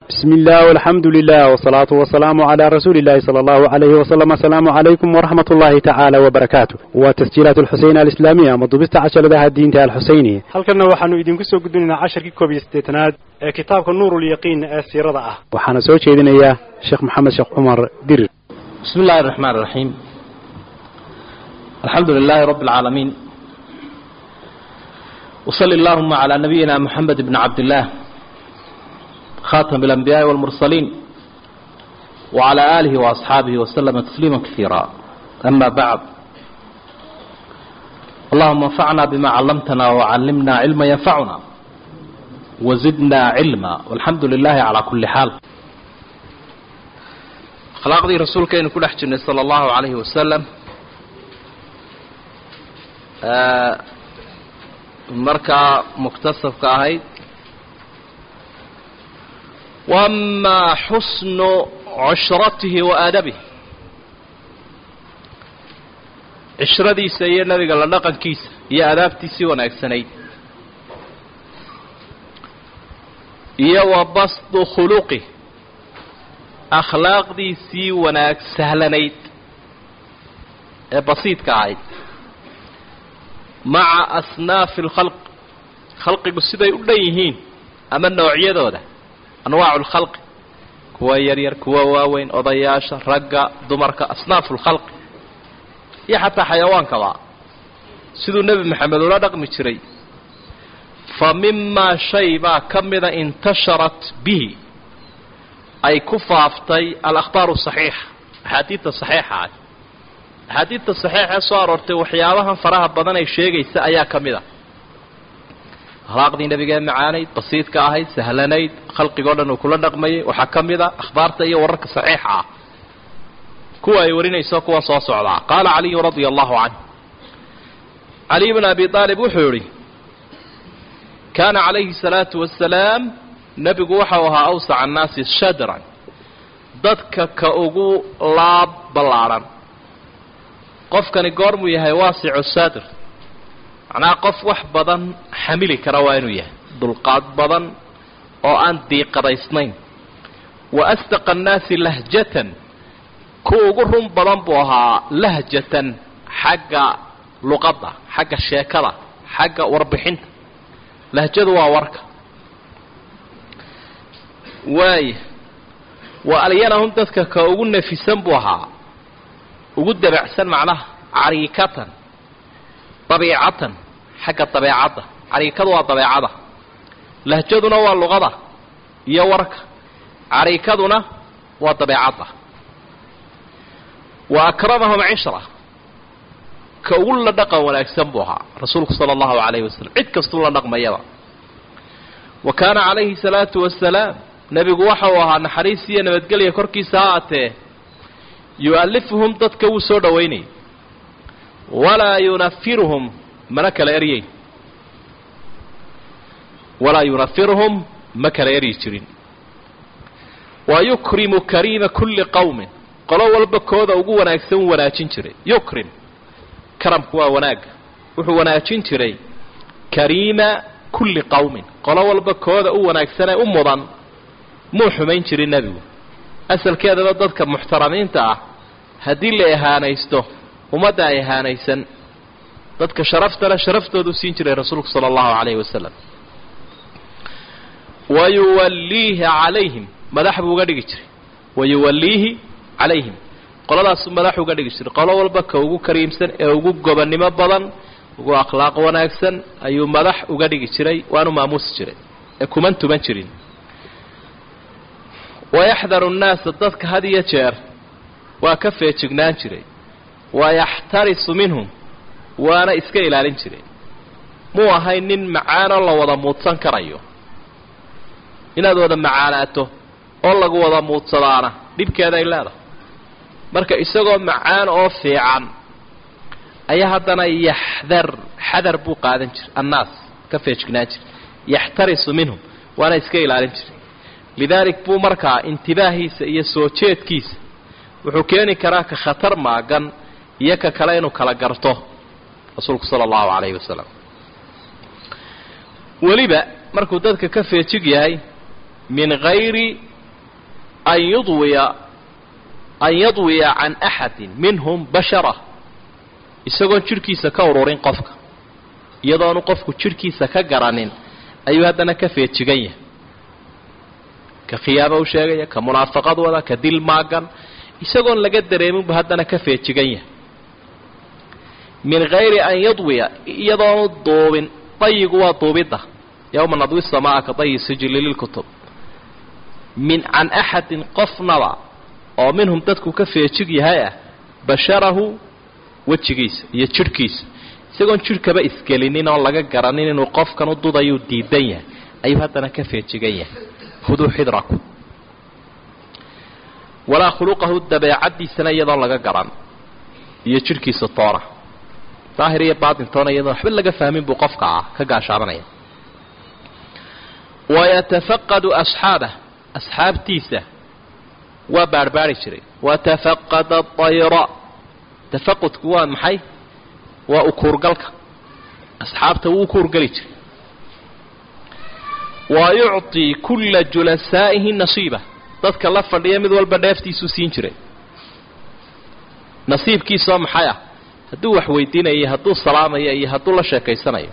بسم الله والحمد لله والصلاة والسلام على رسول الله صلى الله عليه وسلم السلام عليكم ورحمة الله تعالى وبركاته وتسجيلات الحسين الإسلامية مضبست عشر لها الدين الحسيني هل كنا وحنو إذن كسو قدنا عشر كيكو بيستيتناد كتابك النور اليقين السيرة آه وحنا سوى شيدنا إياه شيخ محمد شيخ عمر دير بسم الله الرحمن الرحيم الحمد لله رب العالمين وصل اللهم على نبينا محمد بن عبد الله خاتم الأنبياء والمرسلين وعلى آله وأصحابه وسلم تسليما كثيرا أما بعد اللهم انفعنا بما علمتنا وعلمنا علما ينفعنا وزدنا علما والحمد لله على كل حال akhlaaqdii rasuulkeenu ku dhex jirnay sala allahu calayhi wasalam markaa muktasabka ahayd wamaa xusnu cushratihi wa aadabihi cishradiisa iyo nebiga la dhaqankiisa iyo aadaabtiisii wanaagsanayd iyo wa basdu khuluqih akhlaaqdiisii wanaag sahlanayd ee basiidka ahayd maca asnaafi alkhalq khalqigu siday u dhan yihiin ama noocyadooda anwaacu lkhalqi kuwa yaryar kuwa waaweyn odayaasha ragga dumarka asnaafu lkhalqi iyo xataa xayawaankaba siduu nebi maxamed ula dhaqmi jiray fa mimaa shay baa ka mida intasharat bihi ay ku faaftay alakhbaaru saxiixa axaadiidta saxiixa ah axaadiidta saxiixee soo aroortay waxyaabahan faraha badan ay sheegaysa ayaa ka mid a akhlaaqdii nebigee macaanayd basiidka ahayd sahlanayd khalqigoo dhan uu kula dhaqmayay waxaa ka mid a akhbaarta iyo wararka saxiixa ah kuwa ay warinayso kuwa soo socdaa qaala caliyu radia allahu canhu caliy bn abi aalib wuxuu yihi kaana calayhi salaatu wasalaam nebigu waxau ahaa awsaca annaasi shadran dadka ka ugu laab ballaadhan qofkani goormuu yahay waasicu sadr macnaha qof wax badan xamili kara waa inuu yahay dulqaad badan oo aan diiqadaysnayn wa asdaqa annaasi lahjatan ku ugu run badan buu ahaa lahjatan xagga luqadda xagga sheekada xagga warbixinta lahjadu waa warka waaya wa alyanahum dadka ka ugu nafisan buu ahaa ugu dabacsan macnaha cariikatan dabiicatan xagga dabeecadda cariikadu waa dabeecada lahjaduna waa luqada iyo warka cariikaduna waa dabeecadda wa akramahum cishra ka ugu la dhaqan wanaagsan buu ahaa rasuulku sala allahu calayhi wasalam cid kastuu la dhaqmayaba wa kaana calayhi salaatu wasalaam nebigu waxa uu ahaa naxariis iyo nabadgelya korkiisa ha atee yu'alifuhum dadka wuu soo dhowaynayay walaa yunafiruhum mana kala eryeyn walaa yunafiruhum ma kala eryi jirin wa yukrimu kariima kulli qowmin qolo walba kooda ugu wanaagsan u wanaajin jiray yukrim karamku waa wanaagga wuxuu wanaajin jiray kariima kulli qowmin qolo walba kooda u wanaagsanee u mudan muu xumayn jirin nebigu asalkeedaba dadka muxtaramiinta ah haddii la ihaanaysto ummadda ay ihaanaysan dadka sharaftale sharaftoodu siin jiray rasuulku sala allahu calayhi wasalam wa yuwalliihi calayhim madax buu uga dhigi jiray wa yuwalliihi calayhim qoladaasuu madax uga dhigi jiray qolo walba ka ugu kariimsan ee ugu gobonnimo badan ugu akhlaaq wanaagsan ayuu madax uga dhigi jiray waanu maamuusi jiray ee kuman tuman jirin wayaxdaru nnaasa dadka had iyo jeer waa ka feejignaan jiray wayaxtarisu minhum waana iska ilaalin jiray muu ahayn nin macaanoo la wada muudsan karayo inaad wada macaanaato oo lagu wada muudsadaana dhibkeeday leedahay marka isagoo macaan oo fiican ayaa haddana yaxdar xadar buu qaadan jiray annaas ka feejignaan jiray yaxtarisu minhum waana iska ilaalin jiray lidaalik buu markaa intibaahiisa iyo soo jeedkiisa wuxuu keeni karaa ka khatar maagan iyo ka kale inuu kala garto rasuulku sala allahu calayhi wasalam weliba markuu dadka ka feejig yahay min hayri an yudwiya an yadwiya can axadin minhum bashara isagoon jidhkiisa ka ururin qofka iyadoonu qofku jidhkiisa ka garanin ayuu haddana ka feejigan yahay ka khiyaaba u sheegaya ka munaafaqad wada ka dil maagan isagoon laga dareeminbu haddana ka feejigan yahay min hayri an yadwiya iyadoonu duubin dayigu waa duubidda yowma nadwi samaa ka dayi sijili lilkutub min can axadin qofnaba oo minhum dadku ka feejig yahay ah basharahu wejigiisa iyo jidhkiisa isagoon jidhkaba isgelinin oon laga garanin inuu qofkan u dudayuu diidan yahay ayuu haddana ka feejigan yahay huduu xidraku walaa khuluqahu dabeecaddiisana iyadoon laga garan iyo jidhkiisa toona daahir iyo baatintoona iyadoon waxba laga fahmin buu qofka ah ka gaashaabanaya wayatafaqadu asxaabah asxaabtiisa waa baarhbaari jiray watafaqada dayra tafaqudku waa maxay waa ukuurgalka asxaabta wuu ukuurgeli jiray wa yucطii kulla julasaa'ihi nasiiba dadka la fadhiya mid walba dheeftiisuu siin jiray nasiibkiisoo maxay ah hadduu wax weydiinayo hadduu salaamayo iyo hadduu la sheekaysanayo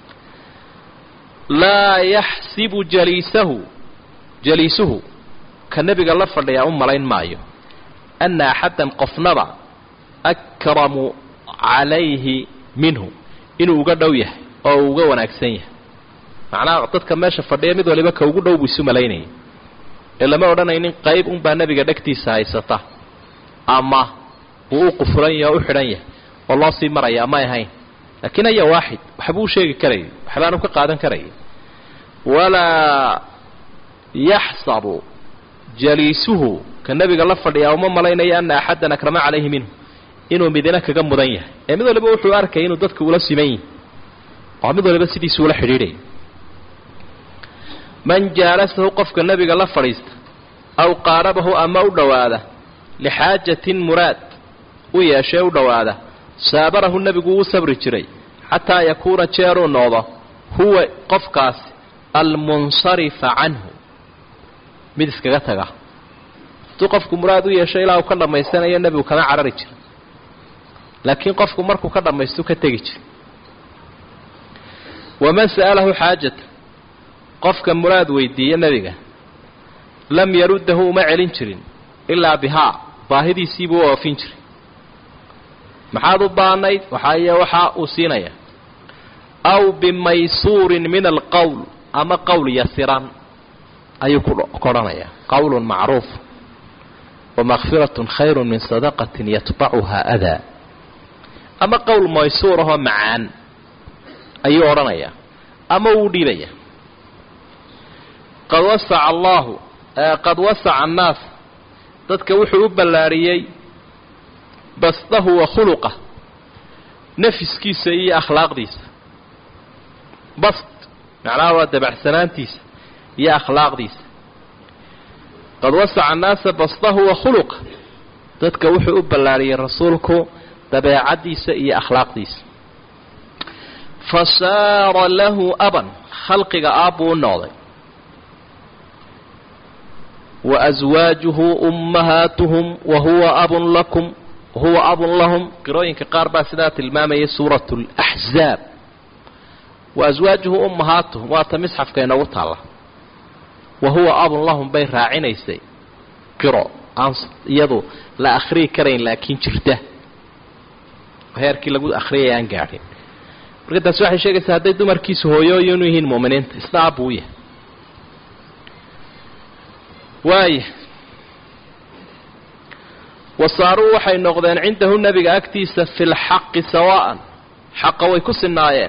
laa yaxsibu jaliisahu jaliisuhu ka nebiga la fadhiyaa u malayn maayo anna axaddan qofnaba akramu calayhi minhu inuu uga dhow yahay oo uu uga wanaagsan yahay macnaha dadka meesha fadhiya mid waliba ka ugu dhow buu isu malaynayay ee lama odhanaynin qayb unbaa nebiga dhegtiisa haysata ama uu u qufulan yahay oo u xidhan yahay oo loo sii maraya amay ahayn laakiin aya waaxid waxbuu u sheegi karayay waxbaanu ka qaadan karayay walaa yaxsabu jaliisuhu ka nebiga la fadhiyaa uma malaynayo ana axaddan akrama calayhi minhu inuu midina kaga mudan yahay ee mid waliba wuxuu arkayay inuu dadka ula siman yihi oo mid waliba sidiisu ula xidhiidhaya man jaalasahu qofka nebiga la fadhiista aw qaarabahu ama u dhowaada lixaajatin muraad u yeeshee u dhowaada saabarahu nebigu wuu sabri jiray xataa yakuuna jeeruu noqdo huwa qofkaasi almunsarifa canhu mid iskaga taga hadduu qofku muraad u yeesho ilaa uu ka dhammaysanayo nebigu kama carari jira laakiin qofku markuu ka dhammaystu ka tegi jira waman sa'alahu xaajata qofka muraad weydiiya nebiga lam yaruddahu uma celin jirin ilaa bihaa baahidiisiibuu u oofin jiray maxaad u baanayd waxaaye waxaa uu siinaya aw bimaysuurin min alqowl ama qowl yasiran ayuu ku odhanayaa qowlun macruuf wamakfiratun khayru min sadaqatin yatbacuhaa adaa ama qowl maysuur ahoo macaan ayuu odhanayaa ama wuu dhiibaya qad wasaca allaahu qad wasaca annaas dadka wuxuu u ballaariyey basdahu wa khuluqah nafiskiisa iyo akhlaaqdiisa bast macnaha waa dabacsanaantiisa iyo akhlaaqdiisa qad wasaca annaasa basdahu wa khuluqa dadka wuxuu u ballaariyey rasuulku dabeecaddiisa iyo akhlaaqdiisa fa saara lahu aban khalqiga aabbuu u noqday wa aswaajuhu ummahaatuhum wa huwa abun lakum wahuwa abun lahum qirooyinka qaar baa sidaa tilmaamayay suuratu laxzaab wa aswaajuhu ummahaatuhum waata misxafka inoogu taalla wa huwa abun lahum bay raacinaysay qiro aan iyadu la akhriyi karayn laakiin jirta heerkii lagu akhriyay aan gaadhin marka taasi waxay sheegaysaa hadday dumarkiisu hooyooyin u yihiin mu'miniinta isna abbuu u yahay waaya wasaaruu waxay noqdeen cindahu nebiga agtiisa fi lxaqi sawaa'an xaqa way ku sinaayeen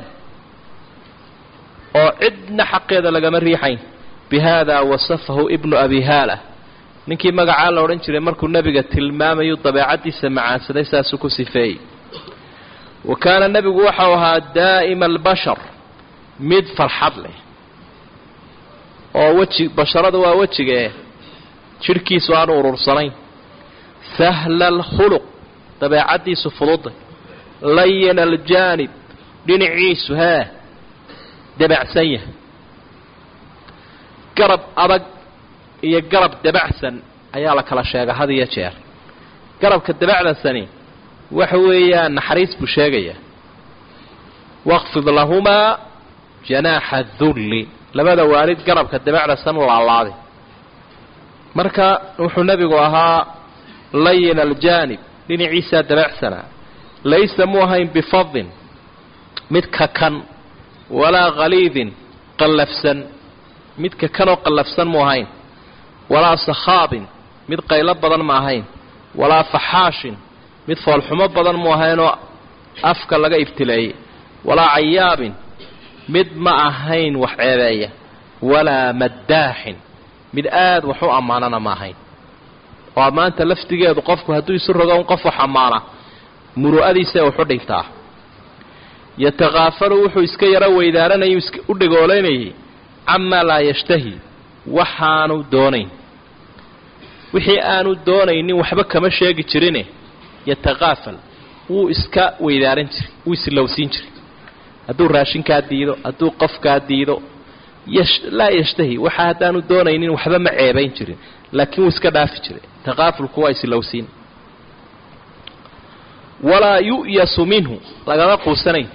oo cidna xaqeeda lagama riixayn bi haadaa wasafahu ibnu abi haala ninkii magacaa la odhan jiray markuu nebiga tilmaamayu dabeecaddiisa macaansaday saasuu ku sifeeyey wa kaana nebigu waxau ahaa daa'ima albashar mid farxad leh oo weji basharada waa wejigee jidhkiisu aanu urursanayn sahla alkhuluq dabeecaddiisu fududay layina aljaanib dhinaciisu hee dabacsan yahay garab adag iyo garab dabacsan ayaa la kala sheega had iyo jeer garabka dabacdasani waxa weeyaan naxariis buu sheegayaa waqfid lahumaa janaaxa dulli labada waalid garabka dabacdasan laalaadi marka wuxuu nebigu ahaa layin aljaanib dhinaciisaa dabacsanaa laysa mu ahayn bifadin mid kakan walaa khaliidin qallafsan mid kakanoo qallafsan mu ahayn walaa sakhaabin mid qaylo badan ma ahayn walaa faxaashin mid foolxumo badan mu ahaynoo afka laga ibtileeyey walaa cayaabin mid ma ahayn wax ceebeeya walaa maddaaxin mid aad wax u ammaanana ma ahayn oo ammaanta laftigeedu qofku hadduu isu rogo un qof wax ammaana muru'adiisa waxu dhintaa yatakaafalu wuxuu iska yaro weydaaranayay u dhegoolanayay camaa laa yashtahi waxaanu doonayn wixii aanu doonaynin waxba kama sheegi jirine yatakaafal wuu iska weydaaran jiray wuu islowsiin jiray hadduu raashinkaa diido hadduu qofkaa diido laa yashtahi waxa haddaanu doonaynin waxba ma ceebayn jirin laakiin wuu iska dhaafi jiray takaafulku waa islowsiin walaa yu'yasu minhu lagama quusanayn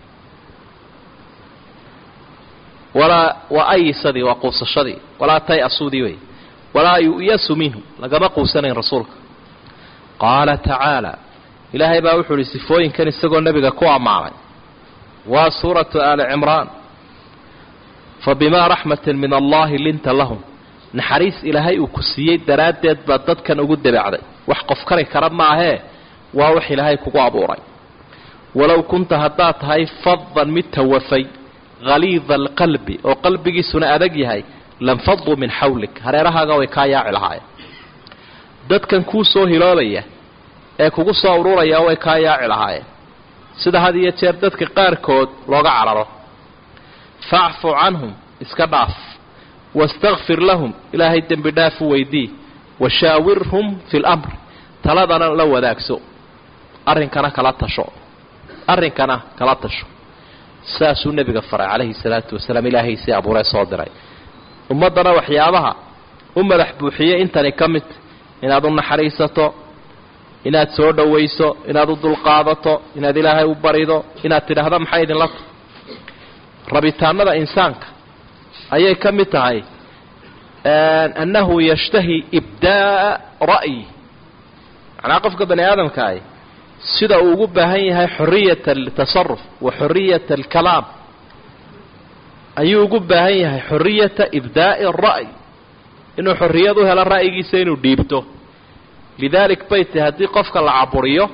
walaa waa ayisadii waa quusashadii walaa tay-asudii wey walaa yu'yasu minhu lagama quusanayn rasuulka qaala tacaala ilaahay baa wuxuu ihi sifooyinkan isagoo nebiga ku ammaanay waa suuratu aali cimraan fabimaa raxmatin min allahi linta lahum naxariis ilaahay uu ku siiyey daraaddeed baad dadkan ugu dabacday wax qof kari kara maahee waa wax ilaahay kugu abuuray walow kunta haddaad tahay fadan mid tawafay haliida alqalbi oo qalbigiisuna adag yahay lanfaduu min xawlik hareerahaaga way kaa yaaci lahaayeen dadkan kuu soo hiloobaya ee kugu soo ururaya way kaa yaaci lahaayeen sida had iyo jeer dadka qaarkood looga cararo facfu canhum iska dhaaf wastakfir lahum ilaahay dembi dhaaf u weydii washaawirhum fi lamr taladana la wadaagso arrinkana kala tasho arrinkana kala tasho saasuu nebiga faray calayhi salaatu wasalaam ilaahay sii abuuree soo diray ummaddana waxyaabaha u madax buuxiyey intani ka mid inaad u naxariisato inaad soo dhowayso inaad u dulqaadato inaad ilaahay u barido inaad tidhaahdo maxay idinla tahay rabitaanada insaanka ayay ka mid tahay annahu yashtahi ibdaa'a ra'yi macnaa qofka bani aadamka ahi sida uu ugu baahan yahay xoriyat altasaruf wa xoriyat alkalaam ayuu ugu baahan yahay xoriyata ibdaa'i ra'y inuu xorriyad u helo ra'yigiisa inuu dhiibto lidaalik bay tahi haddii qofka la caburiyo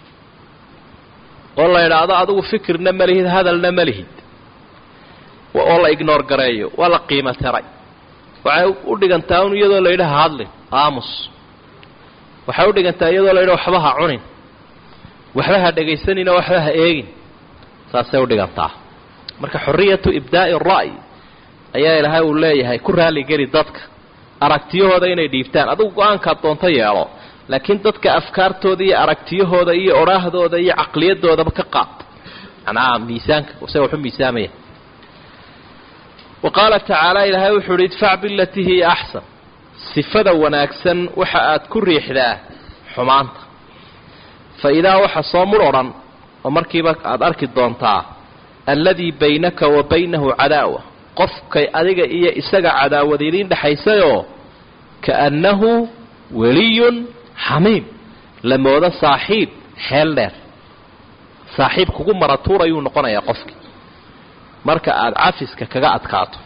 oo la idhaahdo adigu fikirna ma lihid hadalna ma lihid oo la ignoor gareeyo waa la qiimo tiray waxay u dhigantaa un iyadoo la yidhaha hadlin aamus waxay u dhigantaa iyadoo la yidhaha waxba ha cunin waxba ha dhegaysanin oo waxba ha eegin saasay u dhigantaa marka xorriyatu ibdaa'i ra'y ayaa ilaahay uu leeyahay ku raalligeli dadka aragtiyahooda inay dhiibtaan adugu go-aankaad doonto yeelo laakiin dadka afkaartooda iyo aragtiyahooda iyo odhaahdooda iyo caqliyadoodaba ka qaad macnaha miisaanka se waxu miisaamaya wa qaala tacaala ilaahay wuxuu uhi idfac bilatii hiya axsan sifada wanaagsan waxa aad ku riixdaa xumaanta fa idaa waxa soo mur odhan oo markiiba aada arki doontaa alladii baynaka wa baynahu cadaawa qofkay adiga iyo isaga cadaawad idiin dhexaysayoo kaannahu weliyun xamiim la moodo saaxiib xeel dheer saaxiib kugu maratuurayuu noqonayaa qofkii marka aada cafiska kaga adkaato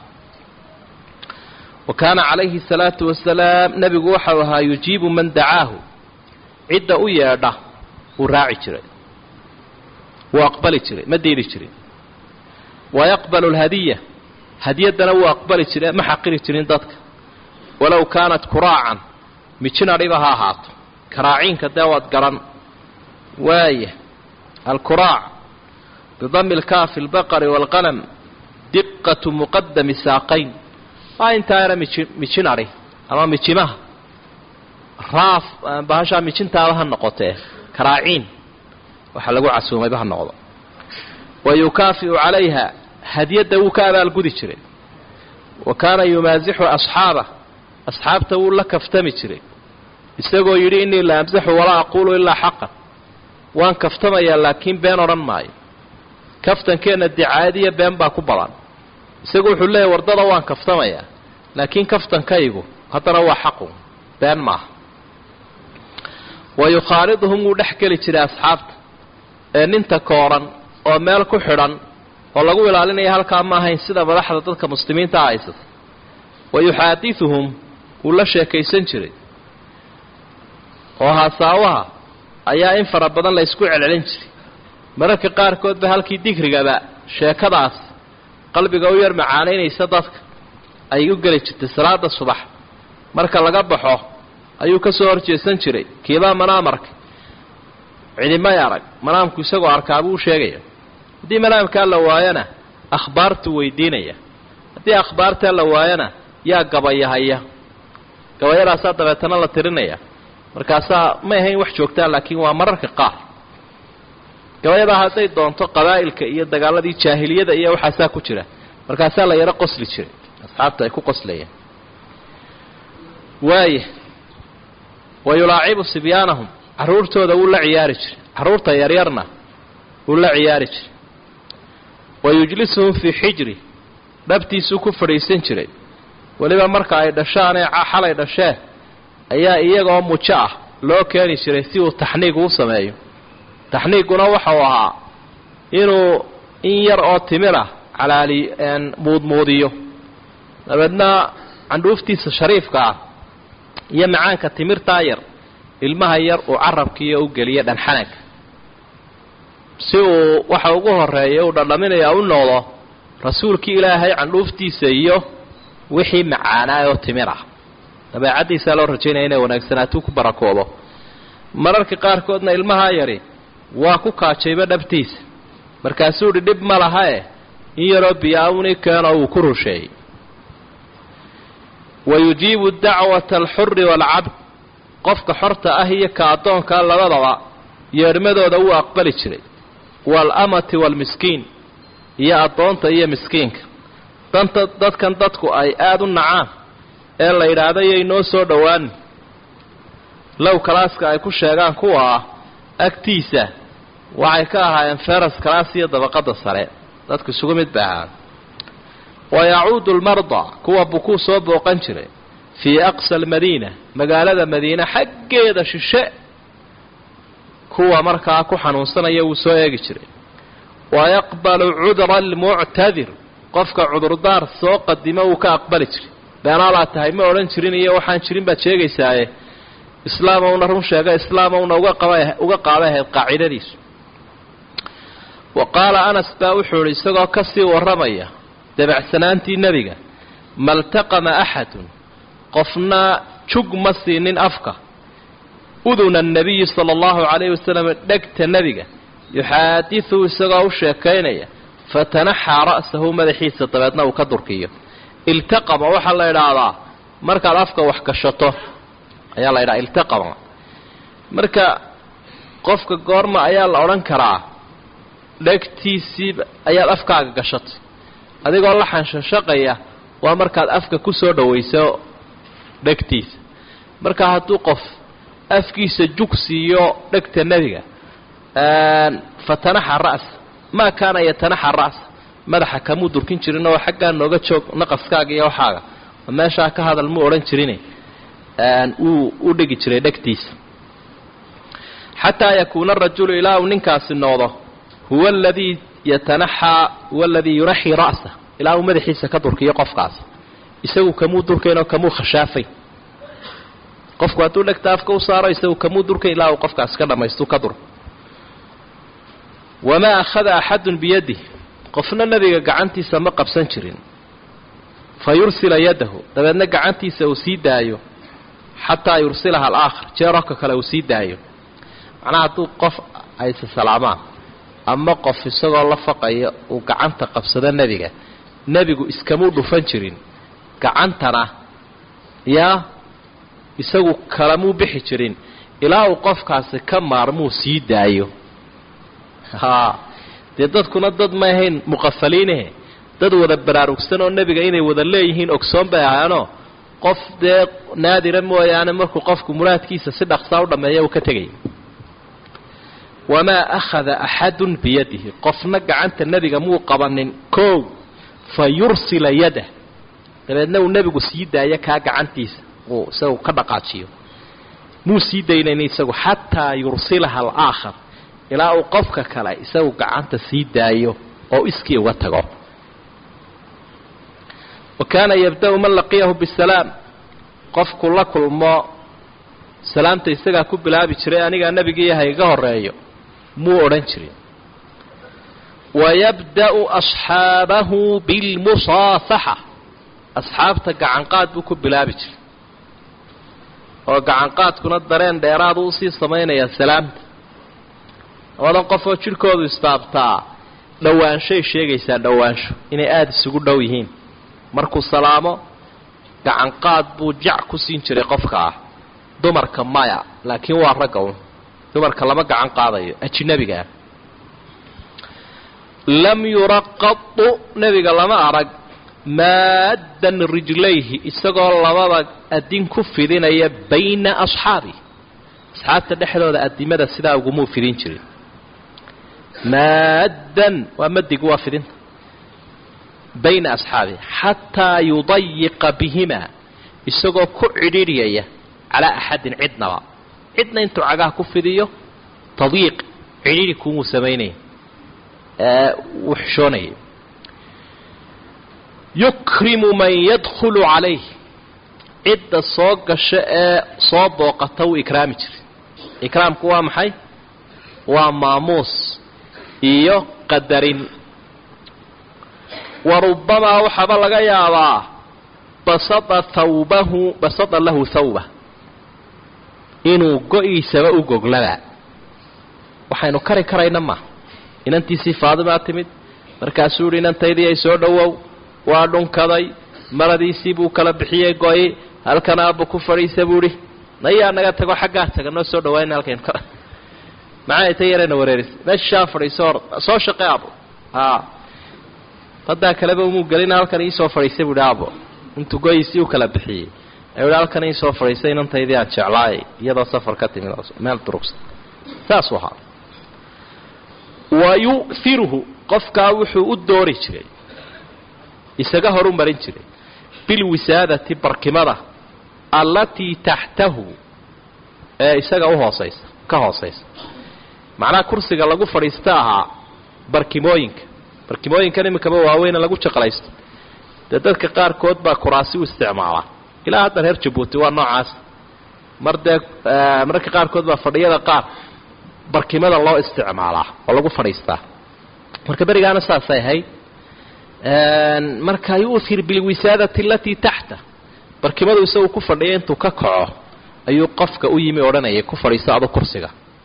wa kaana calayhi salaatu wasalaam nebigu waxau ahaa yujiibu man dacaahu cidda u yeedha wuu raaci jiray wuu aqbali jiray ma diiri jirin wa yaqbalu alhadiya hadiyaddana wuu aqbali jire ma xaqiri jirin dadka walow kaanat kuraacan mijin adhiba ha ahaato karaaciinka dee waad garan waaya alkuraac bidami lkaafi albaqari waalqalam diqatu muqadami saaqayn waa intaa era miji mijin adhi ama mijimaha raaf bahashaa mijintaada ha noqotee karaaciin waxaa lagu casuumayba ha noqdo wa yukaafi'u calayha hadiyadda wuu ka abaalgudi jiray wa kaana yumaasixu asxaabah asxaabta wuu la kaftami jiray isagoo yidhi innii la amsaxu walaa aquulu ilaa xaqan waan kaftamayaa laakiin been odhan maayo kaftankeenna dicaayadiyo been baa ku badan isagu wuxuu leeyahy wardada waan kaftamayaa laakiin kaftankaygu haddana waa xaqu been maaha wa yukhaaliduhum wuu dhex geli jiray asxaabta ee ninta kooran oo meel ku xidhan oo lagu ilaalinaya halkaa ma ahayn sida madaxda dadka muslimiinta a haysata wa yuxaadiduhum wuu la sheekaysan jiray oo haasaawaha ayaa in fara badan la ysku celcelin jiray mararka qaarkood ba halkii digrigaba sheekadaas qalbiga u yar macaanaynaysa dadka ay u geli jirtay salaada subax marka laga baxo ayuu ka soo horjeesan jiray kiibaa manaamarka cidimay arag manaamku isagoo arkaa buu u sheegaya haddii manaamkaa la waayana akhbaartuu weydiinaya haddii akhbaartaa la waayana yaa gabayahaya gabayadaasaa dabeetana la tirinaya markaasaa may ahayn wax joogtaa laakiin waa mararka qaar gabayadaa hadday doonto qabaa'ilka iyo dagaaladii jaahiliyada iyo waxaasaa ku jira markaasaa la yaro qosli jiray asxaabta ay ku qoslayeen waaya wa yulaacibu sibyaanahum carruurtooda wuu la ciyaari jiray carruurta yaryarna wuu la ciyaari jiray wa yujlisuhum fii xijri dhabtiisuu ku fadhiisan jiray weliba marka ay dhashaanee xalay dhasheen ayaa iyagaoo mujo ah loo keeni jiray si uu taxniig u sameeyo taxniiguna waxau ahaa inuu in yar oo timir ah calaali muudmuudiyo dabeedna candhuuftiisa shariifka ah iyo macaanka timirtaa yar ilmaha yar uu carabkiiyo u geliyo dhanxanaga si uu waxa ugu horeeya uu dhadhaminaya u noqdo rasuulkii ilaahay candhuuftiisa iyo wixii macaanaa oo timir ah dabeecaddiisaa loo rajaynaya inay wanaagsanaatuu ku barakoobo mararka qaarkoodna ilmahaa yari waa ku kaajayba dhabtiisa markaasuu idhi dhib ma lahae in yaroo biyaawni keeno uu ku rusheeyey wa yujiibu dacwata alxuri waalcabd qofka xorta ah iyo ka addoonkaa labadaba yeedhmadooda wuu aqbali jiray waalamati waalmiskiin iyo addoonta iyo miskiinka danta dadkan dadku ay aada u nacaan ee la yidhaahdo yay noo soo dhowaanin low kalaaska ay ku sheegaan kuwa ah agtiisa waxay ka ahaayeen feras kalaas iyo dabaqadda sare dadku isugu mid bay ahaan wa yacuudu almarda kuwa bukuu soo booqan jiray fii aqsa almadiina magaalada madiine xaggeeda shishe kuwa markaa ku xanuunsanaya wuu soo eegi jiray wa yaqbalu cudra almuctadir qofka cudurdaar soo qadimo wuu ka aqbali jiray beenaalaa tahay ma odhan jirin iyo waxaan jirin baad sheegaysaaye islaamowna run sheega islaamowna uga qaba uga qaabay ahayd qaacidadiisu wa qaala anas baa wuxuu idhi isagoo ka sii warramaya dabacsanaantii nebiga maltaqama axadun qofna jug ma siinin afka uduna annabiyi sala allahu calayhi wasalam dhegta nebiga yuxaadisu isagoo u sheekaynaya fatanaxaa ra'sahu madaxiisa dabeedna uu ka durkiyo iltaqama waxaa la idhaahdaa markaad afka wax gashato ayaa la idhaha iltaqama marka qofka goorma ayaa la odhan karaa dhegtiisii ayaad afkaaga gashatay adigoo la xanshashaqaya waa markaad afka ku soo dhawayso dhegtiisa marka hadduu qof afkiisa jug siiyo dhegta nebiga fatanaxa ra'sa maa kaana yatanaxa ra'sa madaxa kamuu durkin jirin oo xaggaa nooga joog naqaskaaga iyo waxaaga meeshaa ka hadal mu odhan jirin uu u dhigi jiray dhegtiisa xataa yakuuna arajulu ilaa uu ninkaasi noqdo huwa aladii yatanaxaa huwa aladii yuraxii ra'sa ilaa uu madaxiisa ka durkiyo qofkaas isagu kamuu durkayn oo kamuu khashaafayn qofku hadduu dhegta afka u saaro isagu kamuu durkayn ilaa uu qofkaas ka dhammaystu ka dur wamaa akhada axadun biyadih qofna nebiga gacantiisa ma qabsan jirin fa yursila yadahu dabeedna gacantiisa uu sii daayo xataa yursilaha alaakhar jeerarka kale uu sii daayo macnaha hadduu qof ayse salaamaan ama qof isagoo la faqaya uu gacanta qabsado nebiga nebigu iskamuu dhufan jirin gacantana yaa isagu kalamuu bixi jirin ilaa uu qofkaasi ka maarmuu sii daayo haa dee dadkuna dad ma ahayn muqafaliinahe dad wada baraarugsan oo nebiga inay wada leeyihiin ogsoon bay ahaanoo qof dee naadira mooyaane markuu qofku muraadkiisa si dhaqsaa u dhammeeya uu ka tegaya wamaa akhada axadun biyadihi qofna gacanta nebiga muu qabanin kow fa yursila yadah dabeedna uu nebigu sii daayo kaa gacantiisa uu isagu ka dhaqaajiyo muu sii daynayn isagu xataa yursilaha alaakhar ilaa uu qofka kale isagu gacanta sii daayo oo iskii uga tago wa kaana yabda-u man laqiyahu bisalaam qofku la kulmo salaamta isagaa ku bilaabi jiray anigaa nebigiiyaha iga horeeyo muu odhan jirin wayabda'u asxaabahu bilmusaafaxa asxaabta gacanqaad buu ku bilaabi jiray oo gacanqaadkuna dareen dheeraadu usii samaynayaa salaamta labadan qofoo jidhkoodu istaabtaa dhowaanshay sheegaysaa dhowaansho inay aada isugu dhow yihiin markuu salaamo gacanqaad buu jac ku siin jiray qofka ah dumarka maya laakiin waa ragga un dumarka lama gacan qaadayo ajinabiga ah lam yuraqadu nebiga lama arag maaddan rijlayhi isagoo labada adin ku fidinaya bayna asxaabi asxaabta dhexdooda adimada sidaa ugumuu fidin jirin maaddan waa madigu waa fidinta bayna asxaabi xataa yudayiqa bihima isagoo ku cidhiidhyaya calaa axadin cidnaba cidna intuu cagaha ku fidiyo tadyiiq cidhiidhi kumuu samaynaya wuu xishoonaya yukrimu man yadkhulu calayh cidda soo gasha ee soo booqata wuu ikraami jiray ikraamku waa maxay waa maamuus iyo qadarin wa rubamaa waxaaba laga yaabaa basada thawbahu basada lahu thawba inuu go-iisaba u goglaba waxaynu kari karayna ma inantiisii faadimaa timid markaasuu yihi inantaydii ay soo dhowow waa dhunkaday maradiisii buu kala bixiyey go-i halkan aabba ku fadhiisa buu ihi nayaa naga tago xaggaa taga noo soo dhawaana halkaynu ka maxay ta yarayna wareerisa meeshaa fadhiiso or soo shaqe aabo haa haddaa kaleba umuu gelina halkan iisoo fadhiisay buu ihi aabo intuu go-iisii u kala bixiyey ayuu ihi halkan iisoo fadhiisay inantaydii aan jeclaay iyadoo safar ka timid meel durugsan saasuu ahaa wa yu'hiruhu qofkaa wuxuu u doori jiray isaga horu marin jiray bilwisaadati barkimada allatii taxtahu ee isaga uhoosaysa ka hoosaysa macnaha kursiga lagu fadhiista ahaa barkimooyinka barkimooyinkan iminkaba waaweyne lagu jaqlaysto dee dadka qaarkood baa kuraasi u isticmaalaa ilaa hadda reer jabuuti waa noocaas mar dee mararka qaarkood baa fadhiyada qaar barkimada loo isticmaalaa oo lagu fadhiistaa marka berigaana saasay ahayd marka yu'hir bilwisaadati alatii taxta barkimadu isagu ku fadhiya intuu ka kaco ayuu qofka u yimi odhanayay ku fadhiisto adu kursiga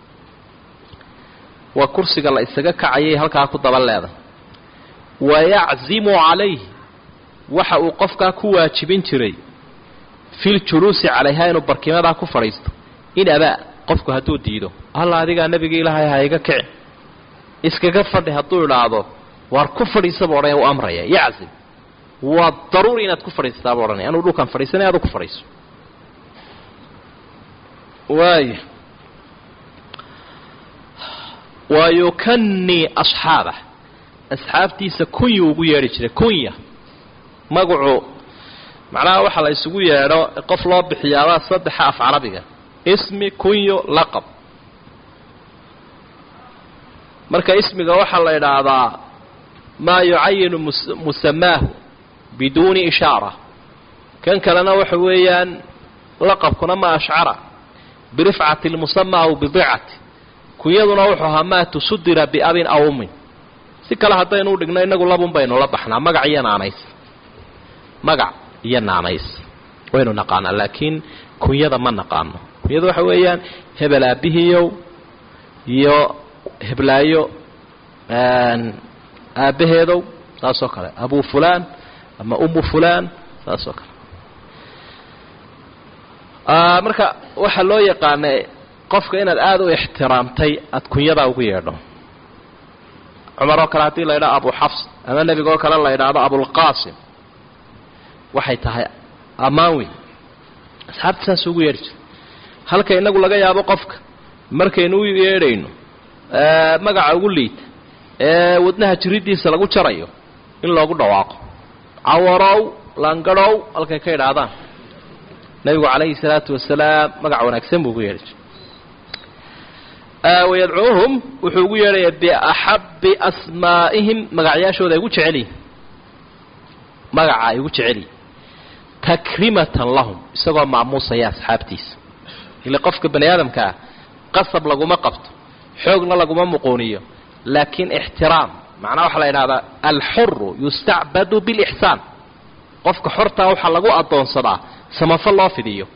waa kursiga la isaga kacayay halkaa ku daba leedahay wayaczimu calayh waxa uu qofkaa ku waajibin jiray filjuluusi calayha inuu barkimadaa ku fadhiisto in abaa qofku hadduu diido alla adigaa nebigii ilaahay ha iga kici iskaga fadhi hadduu idhaahdo waar ku fadhiisaba odhanaya u amraya yaczim waa daruuri inaad ku fadhiistaaba odhanaya anuu dhulkaan fadhiisanay adu ku fadhiiso waaya wa yukanii asxaabah asxaabtiisa kunya ugu yeedhi jiray kunya magacu macnaha waxaa la isugu yeedho qof loo bixiyaabaa saddexa af carabiga ismi kunyo laqab marka ismiga waxaa la idhaahdaa maa yucayinu musamaahu biduuni ishaara kan kalena waxa weeyaan laqabkuna ma ashcara birifcati lmusama aw bidicati kunyaduna wuxuu ahaa maa tusudira biabin aw ummin si kale haddaynu u dhigno inagu labun baynu la baxnaa magac iyo naanays magac iyo naanays waynu naqaanaa laakiin kunyada ma naqaano kunyada waxa weeyaan hebel aabihiiyow iyo heblaayo aabbaheedow saasoo kale abu fulaan ama umu fulaan saasoo kale marka waxaa loo yaqaanay qofka inaad aada u ixtiraamtay aada kunyadaa ugu yeedho cumar oo kale haddii la yidhaho abu xafs ama nebiga oo kale la yidhaahdo abulqaasim waxay tahay ammaan weyn asxaabta saas ugu yeedhi jiray halka inagu laga yaabo qofka markaynu u yeedhayno magaca ugu liita ee wadnaha jiridiisa lagu jarayo in loogu dhawaaqo cawarow langadhow halkay ka idhaahdaan nabigu calayhi salaatu wasalaam magac wanaagsan buu ugu yeedhi jiray wayadcuuhum wuxuu ugu yeedhayaa biaxabbi asmaa'ihim magacyaashooda ay ugu jecelyihin magaca ay ugu jecelyihin takrimatan lahum isagoo maamuusaya asxaabtiisa ile qofka bani aadamka ah qasab laguma qabto xoogna laguma muquuniyo laakiin ixtiraam macnaha waxaa la idhahdaa alxuru yustacbadu bilixsaan qofka xortaa waxaa lagu addoonsadaa samafal loo fidiyo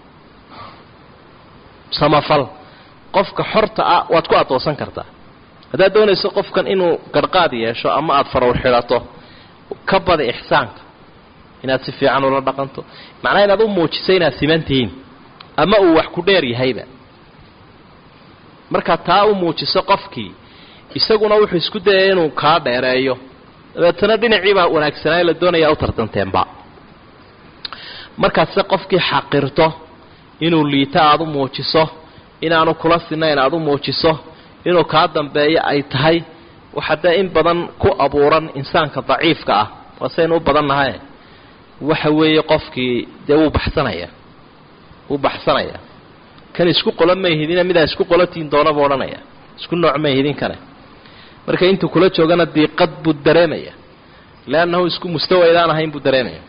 samafal qofka xorta ah waad ku addoonsan kartaa haddaad doonayso qofkan inuu garhqaad yeesho ama aada farowr xidhato ka bada ixsaanka inaad si fiican ula dhaqanto macnaha inaad u muujiso inaad siman tihiin ama uu wax ku dheer yahayba markaa taa u muujiso qofkii isaguna wuxuu isku dayay inuu kaa dheereeyo dabeetana dhinaciibaa wanaagsanaayo la doonayaa u tartanteenba markaad se qofkii xaqirto inuu liito aada u muujiso inaanu kula sinayn aada u muujiso inuu kaa dambeeyo ay tahay waxa dee in badan ku abuuran insaanka daciifka ah waa saynu u badan nahay waxa weeye qofkii dee wuu baxsanaya wuu baxsanaya kan isku qola mayhidina midaa isku qolatiin doonaba odhanaya isku nooc mayhidin kane marka intuu kula joogana diiqad buu dareemaya leannahu isku mustawaydaan ahayn buu dareemaya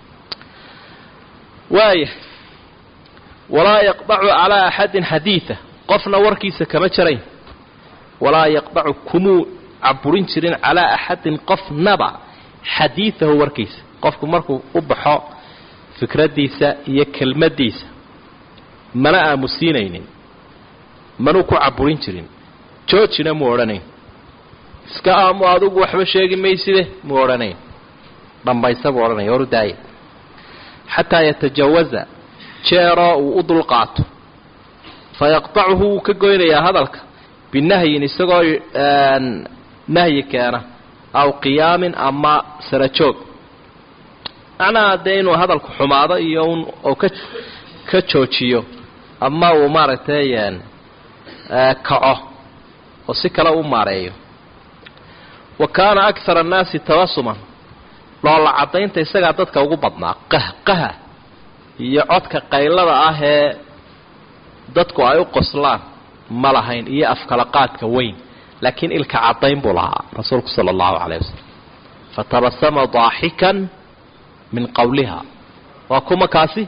waaya walaa yaqdacu calaa axadin xadiida qofna warkiisa kama jarayn walaa yaqdacu kumuu caburin jirin calaa axadin qofnaba xadiidahu warkiisa qofku markuu u baxo fikraddiisa iyo kelmaddiisa mana aamusiinaynin manuu ku caburin jirin joojina muu odhanayn iska aamu adugu waxba sheegi mayside muu odhanayn dhammaysa buu odhanaya horu daaya xataa yatajawaza jeeroo uu u dulqaato fa yaqtacuhu wuu ka goynayaa hadalka binahyin isagoo nahyi keena aw qiyaamin ama sara joog macnaha dee inuu hadalku xumaado iyo un oo ka ka joojiyo ama uu maaragtay kaco oo si kale u maareeyo wa kaana akthara annaasi tabasuman loola caddaynta isagaa dadka ugu badnaa qahqaha iyo codka qaylada ah ee dadku ay u qoslaan ma lahayn iyo afkala qaadka weyn laakiin ilka caddayn buu lahaa rasuulku sala allahu calayh wasalam fatabasama daaxikan min qowliha waa kuma kaasi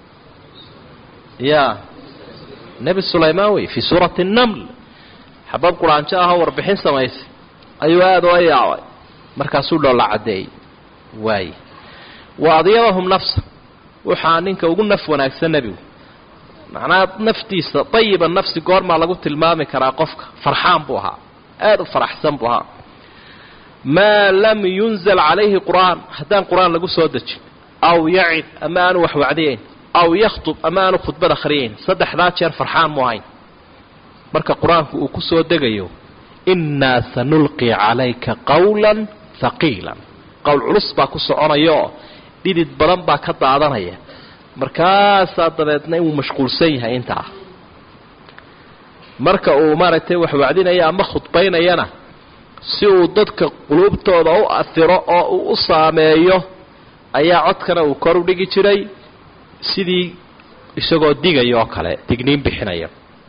ya nebi sulaymaan wey fii suurati naml xabab quraanjo ahoo warbixin samaysay ayuu aada oa yaabay markaasuu dhoolla caddeeyey waaye wa adyabahum nafsa waxaa ninka ugu naf wanaagsan nebigu macnaha naftiisa dayiba nafsi goormaa lagu tilmaami karaa qofka farxaan buu ahaa aada u faraxsan buu ahaa maa lam yunzal calayhi qur'aan haddaan qur-aan lagu soo dejin aw yacid ama aanu wax wacdiyayn aw yakhtub ama aanu khudbad akhriyayn saddexdaa jeer farxaan mu ahayn marka qur-aanku uu ku soo degayo innaa sanulqi calayka qawlan haqiilan qowl culus baa ku soconayaoo dhidid badan baa ka daadanaya markaasaa dabeedna inuu mashquulsan yahay intaa marka uu maaragtay wax wacdinaya ama khudbaynayana si uu dadka quluubtooda u afiro oo uu u saameeyo ayaa codkana uu kor u dhigi jiray sidii isagoo digaya oo kale digniin bixinaya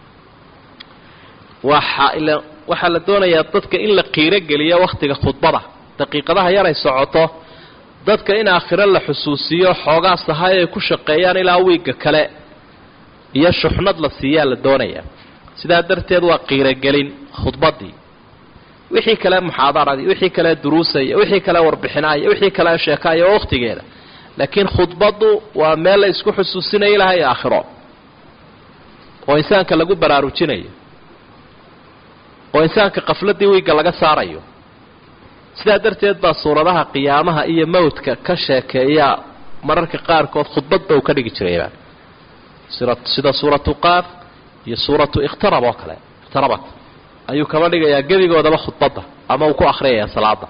waxa ila waxaa la doonayaa dadka in la qiiro geliyo wakhtiga khudbada daqiiqadaha yaray socoto dadka in aakhiro la xusuusiyo xoogaa sahay ay ku shaqeeyaan ilaa wiigga kale iyo shuxnad la siiyaa la doonayaa sidaa darteed waa qiirogelin khudbaddii wixii kale muxaadaradii wixii kale duruusaya wixii kale warbixinaya wixii kale sheekaya oo wakhtigeeda laakiin khudbaddu waa meel la isku xusuusinayo ilahay aakhiro oo insaanka lagu baraarujinayo oo insaanka qafladii wiigga laga saarayo sidaa darteed baa suuradaha qiyaamaha iyo mawdka ka sheekeeya mararka qaarkood khudbadba uu ka dhigi jirayba sida suuratu qaaf iyo suuratu ikhtarab oo kale ikhtarabat ayuu kaba dhigayaa gebigoodaba khudbadda ama uu ku akhriyayaa salaada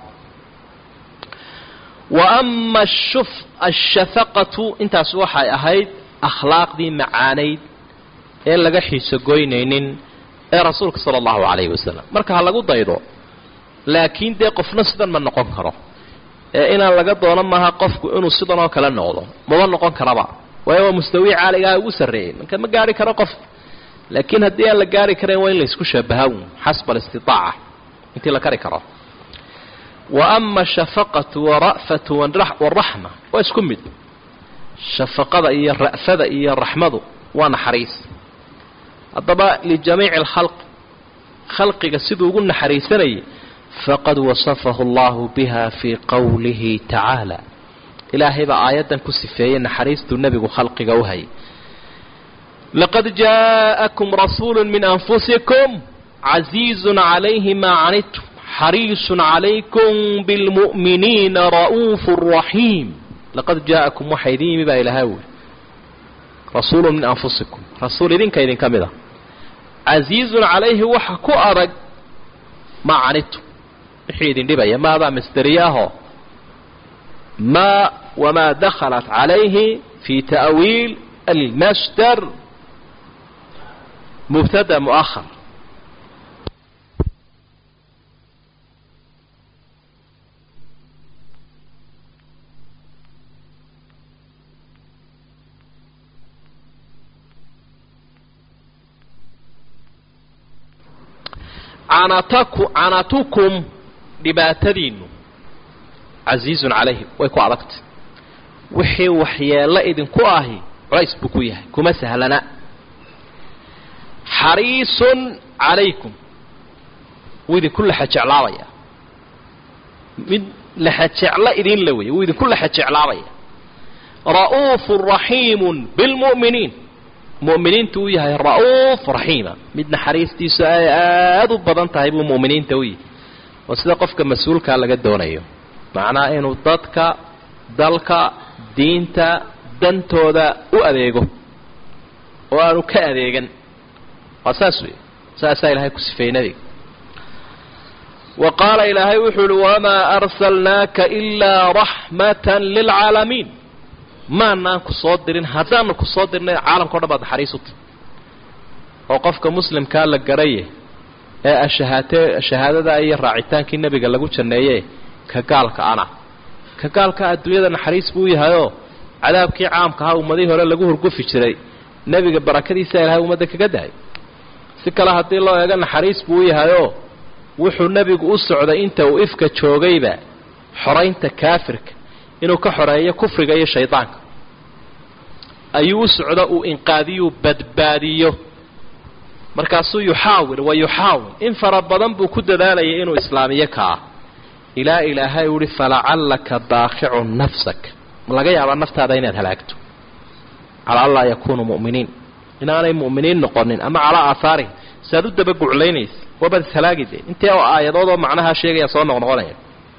wa ama ashuf ashafaqatu intaas waxay ahayd akhlaaqdii macaanayd ee laga xiisogoynaynin ee rasuulka sala allahu calayhi wasalam marka ha lagu daydo laakiin dee qofna sidan ma noqon karo ee inaan laga doono maaha qofku inuu sidan oo kale noqdo maba noqon karaba waayo waa mustawii caaligaha ugu sarreeyey marka ma gaari karo qof laakiin haddii aan la gaari karayn waa in laysku shabaha un xasba alistitaaca intii la kari karo wa ama ashafaqatu wara'fatu waraxma waa isku mid shafaqada iyo ra'fada iyo raxmadu waa naxariis haddaba lijamiici alkhalq khalqiga siduu ugu naxariisanayay faqad wasafahu allahu biha fii qowlihi tacaala ilaahay baa aayaddan ku sifeeyey naxariistuu nebigu khalqiga u hayay laqad jaa'akum rasuulu min anfusikum casiizun calayhi maa canidtum xariisun calaykum bilmu'miniina ra'uufu raxiim laqad jaa'akum waxaa idin yimi baa ilahaa wuli rasuulu min anfusikum rasuul idinka idinka mid a casiizun calayhi waxa ku adag maa canidtum wixii idin dhibaya maadaa masderiye ahoo maa wamaa dakhalat calayhi fi ta'wiil almasdar mubtada mu'ahar canataku canatukum dhibaatadiinnu casiizun calayhi way ku adagtay wixii waxyeello idinku ahi culays buu ku yahay kuma sahlana xariisun calaykum wuu idinku laxajeclaabaya mid laxajeclo idin la weeye wuu idinku laxajeclaabaya ra'uufu raxiimun bilmu'miniin mu'miniintu uu yahay ra'uuf raxiima mid naxariistiisu ay aada u badan tahay buu mu'miniinta u yahay oo sida qofka mas-uulkaa laga doonayo macnaha inuu dadka dalka diinta dantooda u adeego oo aanu ka adeegan waa saas wey saasaa ilaahay ku sifeeyey nebiga wa qaala ilaahay wuxuu uhi wamaa arsalnaaka ilaa raxmatan lilcaalamiin maanaan ku soo dirin haddaanu ku soo dirnay caalamka o dhan baad naxariis u tahy oo qofka muslimkaa la garaye ee ashahaate shahaadada iyo raacitaankii nebiga lagu janneeye ka gaalka ana ka gaalka adduunyada naxariis buu yahayoo cadaabkii caamka ahaa ummadihii hore lagu hurgufi jiray nebiga barakadiisa ilahay ummadda kaga dahay si kale haddii loo eego naxariis buu u yahayoo wuxuu nebigu u socday inta uu ifka joogayba xoraynta kaafirka inuu ka xoreeyo kufriga iyo shaydaanka ayuu u socdo uu inqaadiyuu badbaadiyo markaasuu yuxaawil wa yuxaawil in fara badan buu ku dadaalayay inuu islaamiyo kaa ilaa ilaahay uhi falacallaka baaqicun nafsak ma laga yaabaa naftaada inaad halaagto calaa an laa yakuunuu mu'miniin inaanay mu'miniin noqonin ama calaa aahaarihim si aad u dabaguclaynaysa waabaad ishalaagide intee oo aayadoodoo macnahaa sheegaya soo noqnoqonaya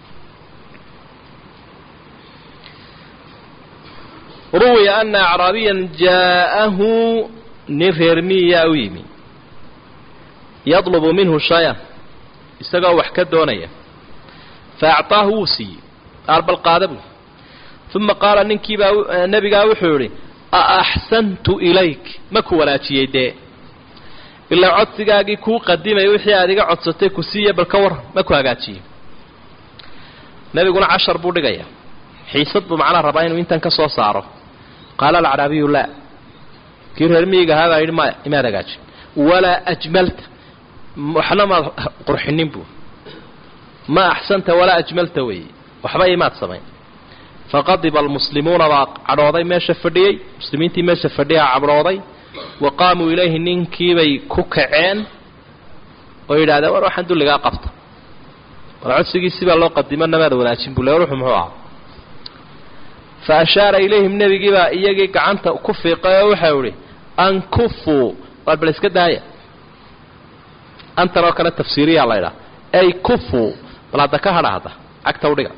ruwiya ana acraabiyan jaa'ahu nin reer miyaa u yimi yadlubu minhu shay-an isagoo wax ka doonaya fa acطaahu wuu siiyey aarbal qaada buu uma qaala ninkiibaa nebigaa wuxuu yihi a axsantu ilayk ma ku wanaajiyey dee ilaa codsigaagii kuu qadimay wixii aad iga codsatay ku siiya bal ka war ma ku hagaajiyey nebiguna cashar buu dhigaya xiisad buu macnaa rabaa inuu intan ka soo saaro qaala alacraabiyu laa kii reer miyiga ahaa baa yidhi maya imaad hagaajin walaa ajmalta waxna maad qurxinin buu ma axsanta walaa ajmalta weeye waxba imaad samayn faqadiba almuslimuuna baa cadhooday meesha fadhiyey muslimiintii meesha fadhiyaa cadhooday wa qaamuu ilayhi ninkiibay ku kaceen oo yidhahdeen war waxaan dulligaa qabta war codsigiisii baa loo qadimo namaad wanaajin buu le war wuxuu muxuu ahaa fa ashaara ilayhim nebigiibaa iyagii gacanta ku fiiqay oo waxau idhi ankufuu waar bal iska daaya antan oo kale tafsiiriyaa la ydhaha ay kufuu bal hadda ka hadha hadda cagta udhiga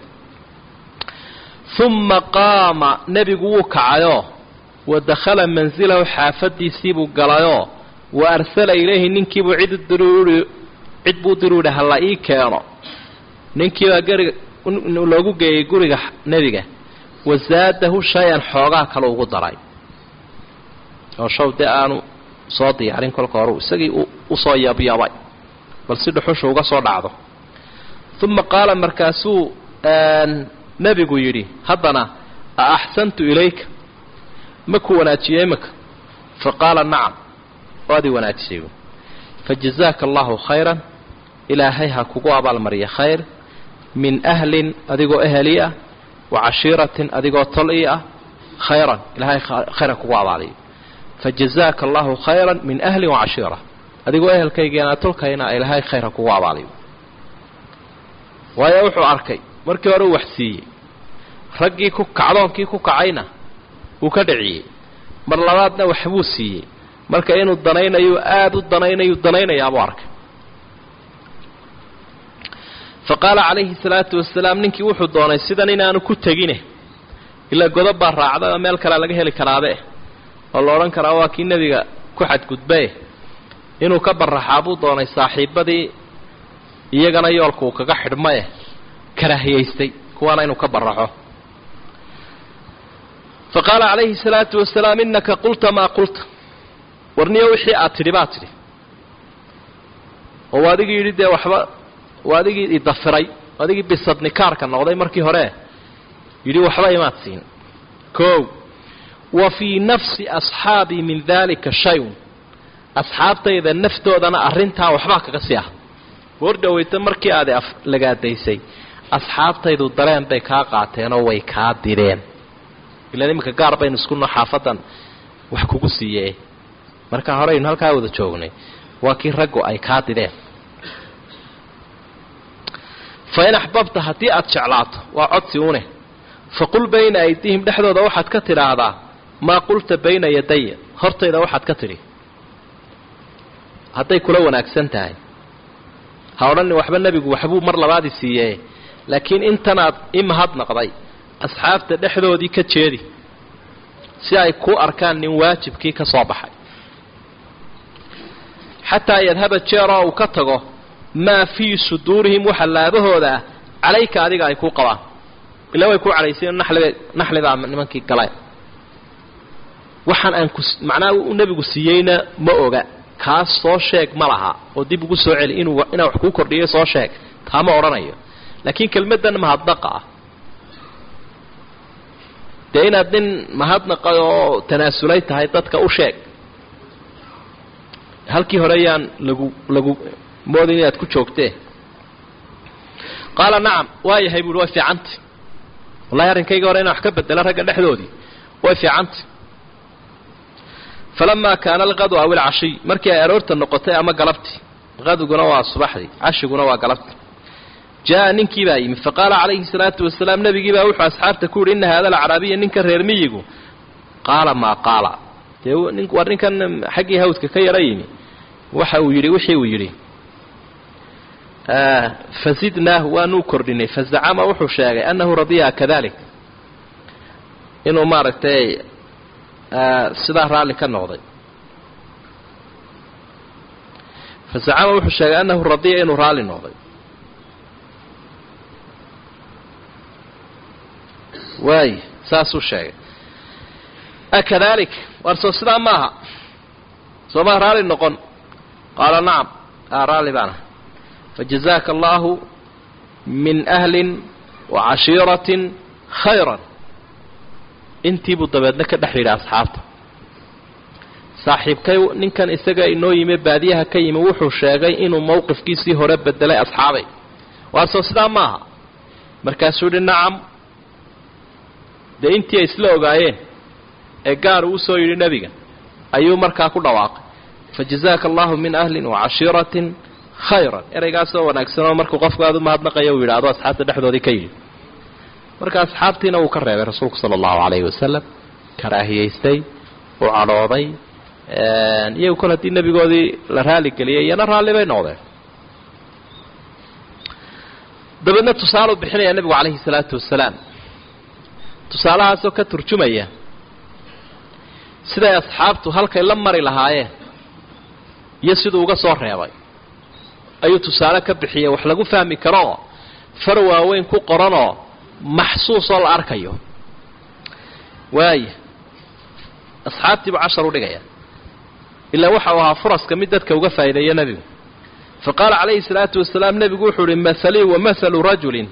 uma qaama nebigu wuu kacayoo wa dakhala mansilahu xaafadiisiibuu galayoo wa arsala ilayhi ninkiibuu cid dirui cid buu diru yidhi halla ii keeno ninkiibaa gariga loogu geeyey guriga nebiga wasaadahu shay-an xoogaa kale ugu daray oo shaw dee aanu soo diyaarin kolka hore isagii usoo yabyabay bal si dhuxusha uga soo dhacdo uma qaala markaasuu nebigu yidhi haddana a axsantu ilayka ma ku wanaajiyey imika fa qaala nacam waad i wanaajisay fajazaaka allahu khayran ilaahay ha kugu abaalmariya khayr min ahlin adigoo eheli ah wa cashiiratin adigoo tol ii ah khayran ilahay khayra kugu abaaliyo fajazaaka allahu khayran min ahlin wa cashiira adigoo ehelkaygeena tolkayna ilaahay khayra kugu abaaliyo waayo wuxuu arkay markii hore uu wax siiyey raggii ku kacdoonkii ku kacayna wuu ka dhiciyey mar labaadna waxbuu siiyey marka inuu danaynayo aada u danaynayu danaynayaabuu arkay fa qaala calayhi salaatu wasalaam ninkii wuxuu doonay sidan inaanu ku tegine ilaa godob baa raacda oo meel kalea laga heli karaabe oo la odhan karaa waa kii nebiga ku xadgudbae inuu ka baraxaa buu doonay saaxiibadii iyagana yoolka uu kaga xidhmae karaahiyaystay kuwaana inuu ka baraxo fa qaala calayhi salaatu wasalaam innaka qulta maa qulta warniyo wixii aad tidhi baad tidhi oo waa adigii yidhi dee waxba waa adigii idafiray adigii bisadnikaarka noqday markii hore yidhi waxba imaad siin kow wa fii nafsi asxaabii min daalika shay-un asxaabtayda naftoodana arrintaa waxbaa kaga sii ah war dhoweyta markii aad lagaadaysay asxaabtaydu dareen bay kaa qaateenoo way kaa direen ilaan iminka gaar baynu iskuno xaafadan wax kugu siiye marka horeynu halkaa wada joognay waa kii raggu ay kaa dideen fa in axbabta haddii aad jeclaato waa codsi une faqul bayna aydihim dhexdooda waxaad ka tidhaahdaa maa qulta bayna yadaya hortayda waxaad ka tidhi hadday kula wanaagsan tahay ha odhanin waxba nebigu waxbuu mar labaadi siiye laakiin intanaad i mahadnaqday asxaabta dhexdoodii ka jeedi si ay ku arkaan nin waajibkii ka soo baxay xataa yadhaba jeeroo uu ka tago maa fii suduurihim waxa laabahooda ah calayka adiga ay kuu qabaan ila way ku cadhayseen naxliba naxlibaa nimankii galeen waxaan aan ku macnaha u nebigu siiyeyna ma oga kaas soo sheeg ma laha oo dib ugu soo celi inuu inaa wax kuu kordhiyo soo sheeg taa ma odhanayo laakiin kelmaddan mahadnaqa ah dee inaad nin mahadnaqay oo tanaasulay tahay dadka u sheeg halkii hore yaan lagu lagu moodin inaad ku joogtee qaala nacam waa yahay buuhi way fiicanta wallahi arrinkayga hore inaan wax ka bedela ragga dhexdoodii way fiicanta falamaa kaana alqadu aw ilcashiy markii ay aroorta noqotay ama galabtii qaduguna waa subaxdii cashiguna waa galabtii jaa ninkii baa yimi faqaala calayhi salaatu wasalaam nebigii baa wuxuu asxaabta ku yidhi ina hada alacraabiya ninka reer miyigu qaala maa qaala dee war ninkan xaggii hawdka ka yara yimi waxa uu yidhi wixii uu yidhi fazidnaahu waanuu kordhinay fazacama wuxuu sheegay annahu radiyaha kadalik inuu maaragtay sidaa raalli ka noqday fazacama wuxuu sheegay annahu radiya inuu raalli noqday waay saasuu sheegay akadalik waar soo sidaa maaha soomaa raalli noqon qaala nacam a raalli baana fajazaaka allahu min ahlin wa cashiiratin khayran intiibuu dabeedna ka dhex yidhi asxaabta saaxiibkay ninkan isaga inoo yimi baadiyaha ka yimi wuxuu sheegay inuu mowqifkiisii hore bedelay asxaabay waar soo sidaa maaha markaasuu yihi nacam dee intii ay isla ogaayeen ee gaar uu usoo yidhi nebiga ayuu markaa ku dhawaaqay fajazaaka allahu min ahlin wa cashiiratin khayran ereygaasoo wanaagsan oo markuu qofku aada u mahadnaqayo uu yidhaahdo asxaabta dhexdoodii ka yidhi marka asxaabtiina wuu ka reebay rasuulku sala allahu calayhi wasalam karaahiyaystay uu cadhooday iyagu kol haddii nebigoodii la raali geliyay iyana raalli bay noqdeen dabeedna tusaaluu bixinayaa nebigu calayhi salaatu wasalaam tusaalahaasoo ka turjumaya siday asxaabtu halkay la mari lahaayeen iyo siduu uga soo reebay ayuu tusaale ka bixiyay wax lagu fahmi karooo far waaweyn ku qoranoo maxsuusoo la arkayo waaya asxaabtiibu cashar u dhigaya ilaa waxau ahaa furaska mid dadka uga faa'iideeya nebigu fa qaala calayhi salaatu wasalaam nebigu wuxuu uhi mahalii wa mahalu rajulin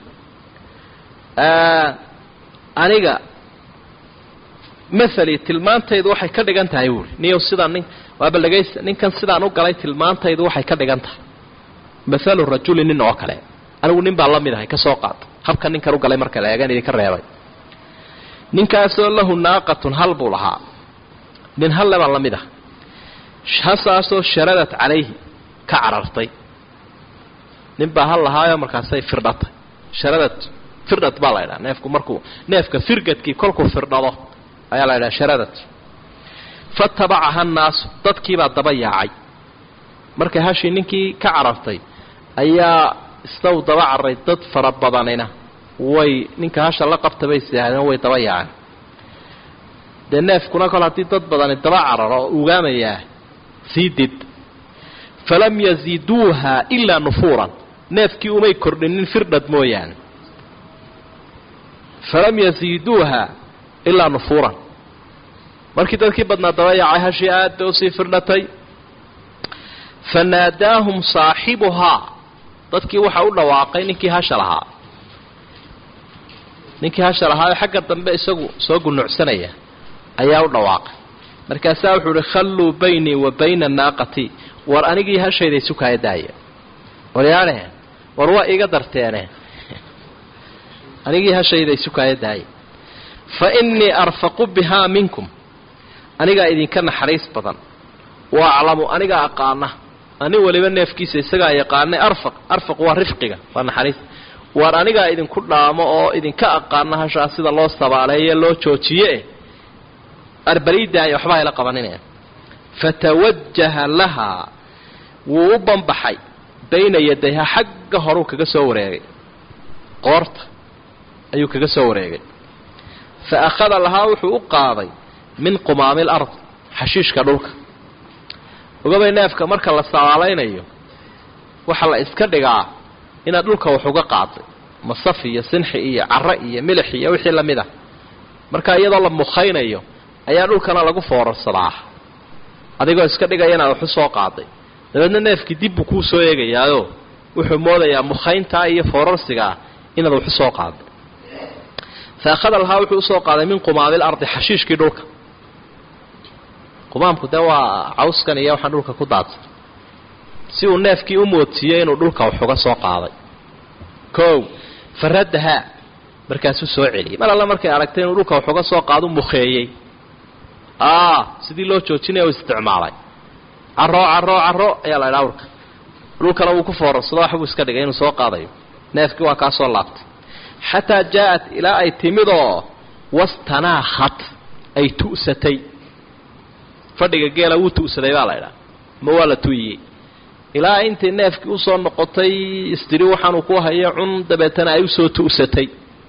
aniga mahalii tilmaantaydu waxay ka dhigan tahay buuhi niyow sidaan nin waaba dhegaysta ninkan sidaan u galay tilmaantaydu waxay ka dhigan tahay mahalu rajulin nin oo kale anigu nin baa la mid ahay ka soo qaata habka ninkan u galay marka la eegan idinka reebay ninkaasoo lahu naaqatun hal buu lahaa nin halle baa la mid ah hasaasoo sharadat calayhi ka carartay nin baa hal lahaayoo markaasay firdhatay sharadad firdhad baa la ydhaha neefku markuu neefka firgadkii kolkuu firdhado ayaa la ydhaha sharadad fatabacaha nnaasu dadkiibaa daba yaacay markay hashii ninkii ka carartay ayaa isnaw daba carray dad fara badanina way ninka hasha la qabta bay siaahdeen way daba yaaceen dee neefkuna kol haddii dad badani daba cararo oo ugaamayaa sii did falam yaziiduuha ilaa nufuuran neefkii umay kordhinin firdhad mooyaane falam yaziiduuha ilaa nufuuran markii dadkii badnaa daba yaacay hashii aad bay usii firdhatay fanaadaahum saaxibuhaa dadkii waxa u dhawaaqay ninkii hasha lahaa ninkii hasha lahaa xagga dambe isagu soo gunucsanaya ayaa u dhawaaqay markaasaa wuxuu uhi khalluu baynii wa bayna naaqati war anigii hashayda isu kaaya daaya waryaane war waa iga darteene anigii hashayda isu kaaya daaya fa innii arfaqu bihaa minkum anigaa idinka naxariis badan wa aclamu anigaa aqaana ani waliba neefkiisa isagaa yaqaanay arfaq arfaq waa rifqiga waa naxariis waar anigaa idinku dhaamo oo idinka aqaana hashaa sida loo sabaaleeye loo joojiye arbaliidaayo waxba hayla qabaninaya fatawajaha lahaa wuu u banbaxay bayna yadayha xagga horuu kaga soo wareegay qoorta ayuu kaga soo wareegay fa akhada lahaa wuxuu u qaaday min qumaami lard xashiishka dhulka ogabay neefka marka la sabaalaynayo waxaa la iska dhigaa inaad dhulka wax uga qaaday masaf iyo sinxi iyo caro iyo milix iyo wixii lamid ah marka iyadoo la mukhaynayo ayaa dhulkana lagu foorarsadaa adigoo iska dhigaya inaad wax u soo qaaday dabeedna neefkii dib buu kuu soo eegayaayo wuxuu moodayaa mukhayntaa iyo foorarsigaa inaad wax u soo qaaday fa akhada lahaa wuxuu usoo qaaday min qumaabil ardi xashiishkii dhulka qumaamku dee waa cawskan iyo waxaan dhulka ku daadsan si uu neefkii u moodsiiyey inuu dhulka wax uga soo qaaday kow faraddahaa markaasuu soo celiyey mar alla markay aragtay inuu dhulka wax uga soo qaado mukheeyey aa sidii loo joojinaya u isticmaalay caro caro caro ayaa la idhaa awrka dhulkana wuu ku foorarsado waxbuu iska dhigay inuu soo qaadayo neefkii waa kaa soo laabtay xataa jaa-at ilaa ay timidoo wastanaakhat ay tu'satay fadhiga geela wuu tu'saday baa la idhaa ma waa la tu'iyey ilaa intay neefkii usoo noqotay istiri waxaanuu ku hayo cun dabeetana ay usoo tu'satay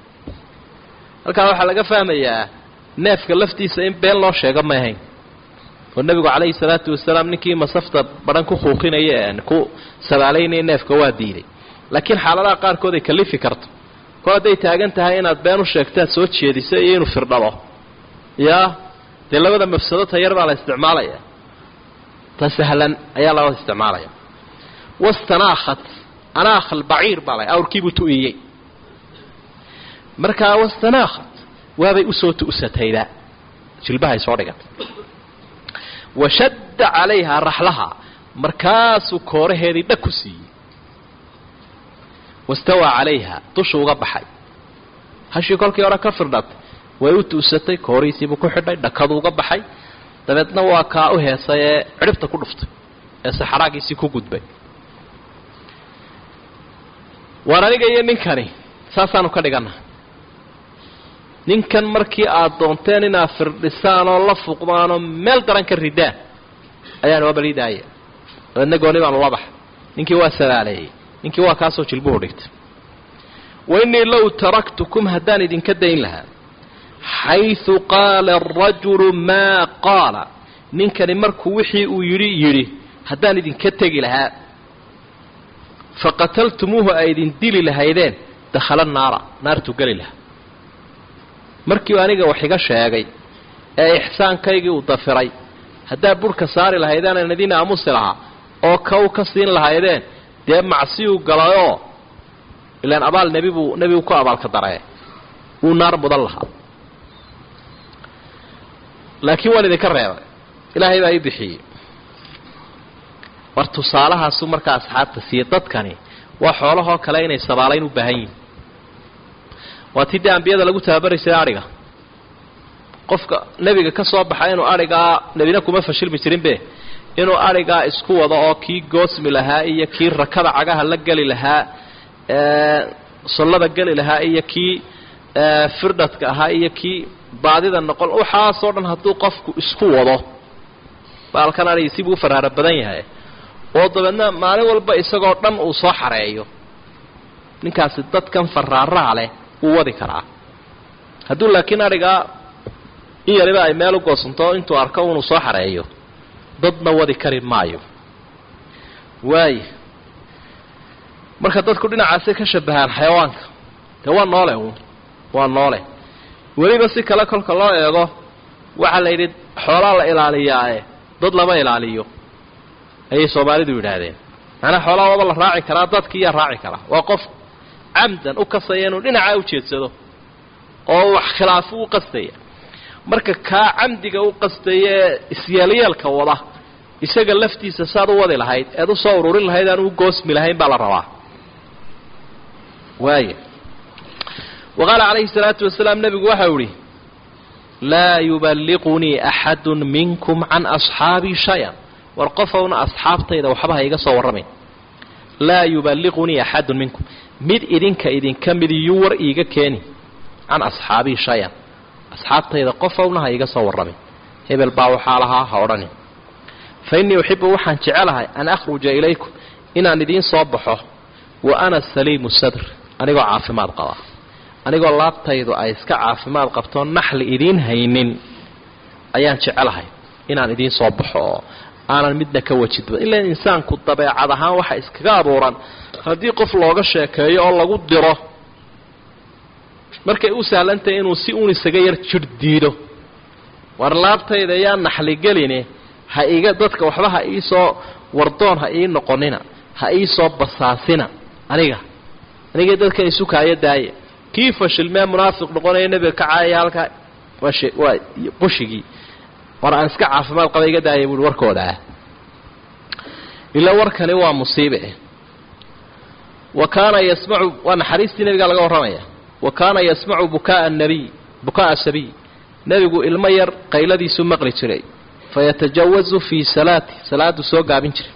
halkaa waxaa laga fahmayaa neefka laftiisa in been loo sheego ma ahayn oo nebigu calayhi salaatu wasalaam ninkii masafta badhan ku kuuqinaya ee ku sabaalaynaya neefka waa diiday laakiin xaaladaha qaarkood ay kalifi karto kol hadday taagan tahay inaad been u sheegtaad soo jeediso iyo inuu firdhalo yaa dee labada mafsado tayar baa la isticmaalaya ta sahlan ayaa labada isticmaalaya wastanaakhat anaakh albaciir baa la awrkiibuu tu'iyey markaa wastanaakhat waabay usoo tu'satayba jilbahay soo dhigatay washadda calayhaa raxlaha markaasuu kooraheedii dhag ku siiyey wastawaa calayha dushu uga baxay hashii kolkii hore ka firdhatay way u tu'satay koorihiisiibuu ku xidhay dhakadu uga baxay dabeedna waa kaa u heesay ee cidhibta ku dhuftay ee saxaraagiisii ku gudbay waan aniga iyo ninkani saasaanu ka dhigannaha ninkan markii aad doonteen inaad firdhisaan oo la fuqdaan oo meel daran ka ridaan ayaan waa baliidaaya dabeedna gooni baanu la baxa ninkii waa sabaaleeyey ninkii waa kaasoo jilbuhu dhigtay wa innii low taraktukum haddaan idinka dayn lahaa xaysu qaala arajulu maa qaala ninkani markuu wixii uu yidhi yidhi haddaan idinka tegi lahaa faqataltumuuhu ay idin dili lahaydeen dakhala naara naartuu geli lahaa markiiu aniga wax iga sheegay ee ixsaankaygii uu dafiray haddaa burhka saari lahaydeenan idin aamusi lahaa oo kaw ka siin lahaydeen dee macsiyuu galayoo ilaan abaal nebi buu nebigu ku abaalka daree wuu naar mudan lahaa laakiin waan idinka reebay ilaahay baa ii bixiyey war tusaalahaasu markaa asxaabta siiye dadkani waa xoolahoo kale inay sabaalayn u baahan yihin waa tii dee ambiyada lagu tababaraysay adhiga qofka nebiga ka soo baxa inuu adhigaa nebina kuma fashilmi jirinbe inuu adhigaa isku wado oo kii goosmi lahaa iyo kii rakada cagaha la geli lahaa sollada geli lahaa iyo kii firdhadka ahaa iyo kii baadida noqon waxaasoo dhan hadduu qofku isku wado baalkan adhigi sibuu u faraara badan yahay oo dabeedna maalin walba isagoo dhan uu soo xareeyo ninkaasi dadkan faraaraha leh wuu wadi karaa hadduu laakiin adhigaa in yariba ay meel u goosanto intuu arko unuu soo xareeyo dadna wadi kari maayo waaya marka dadku dhinacaasay ka shabahaan xayawaanka dee waa noole uun waa noole weliba si kale kolka loo eego waxaa la yidhi xoolaa la ilaaliyaae dad lama ilaaliyo ayay soomaalidu yidhaahdeen macnaa xoolaa waaba la raaci karaa dadkiiyaa raaci karaa waa qof camdan u kasaya inuu dhinacaa u jeedsado oo wax khilaafu u qastaya marka kaa camdiga u qastaya ee isyeelyeelka wada isaga laftiisa saad u wadi lahayd eed u soo ururin lahayd aan u goosmi lahayn baa la rabaa waaya wa qaala calayhi salaatu wasalaam nebigu waxau idhi laa yuballiqunii axadun minkum can asxaabii shay-an war qofowna asxaabtayda waxba ha iga soo warramayn laa yuballiqunii axadun minkum mid idinka idinka mid iyuu war iiga keeni can asxaabii shay-an asxaabtayda qofowna ha iga soo warramin hebel baa waxaa lahaa ha odhanin fa innii uxibu waxaan jecelahay an akhruja ilaykum inaan idiin soo baxo wa ana saliimu sadr anigoo caafimaad qaba anigoo laabtaydu ay iska caafimaad qabtoo naxli idiin haynin ayaan jecelahay inaan idiin soo baxo oo aanan midna ka wajidba ilaa insaanku dabeecad ahaan waxa iskaga abuuran haddii qof looga sheekeeyo oo lagu diro markay u sahlantahay inuu si uun isaga yar jir diido war laabtayda yaa naxligeline ha iga dadka waxba ha iisoo wardoon ha ii noqonina ha iisoo basaasina aniga aniga dadkan isukaayo daaye kii fashilmee munaafiq noqonaya nebiga ka caayaya halkaa waa shee waa qushigii war aan iska caafimaad qaba iga daaya buuhi warkooda ah ilaa warkani waa musiibe wa kaana yasmacu waa naxariistii nebigaa laga warramaya wa kaana yasmacu bukaaa nabiy bukaaa sabiy nebigu ilmo yar qayladiisuu maqli jiray fayatajawazu fii salaati salaadu soo gaabin jiray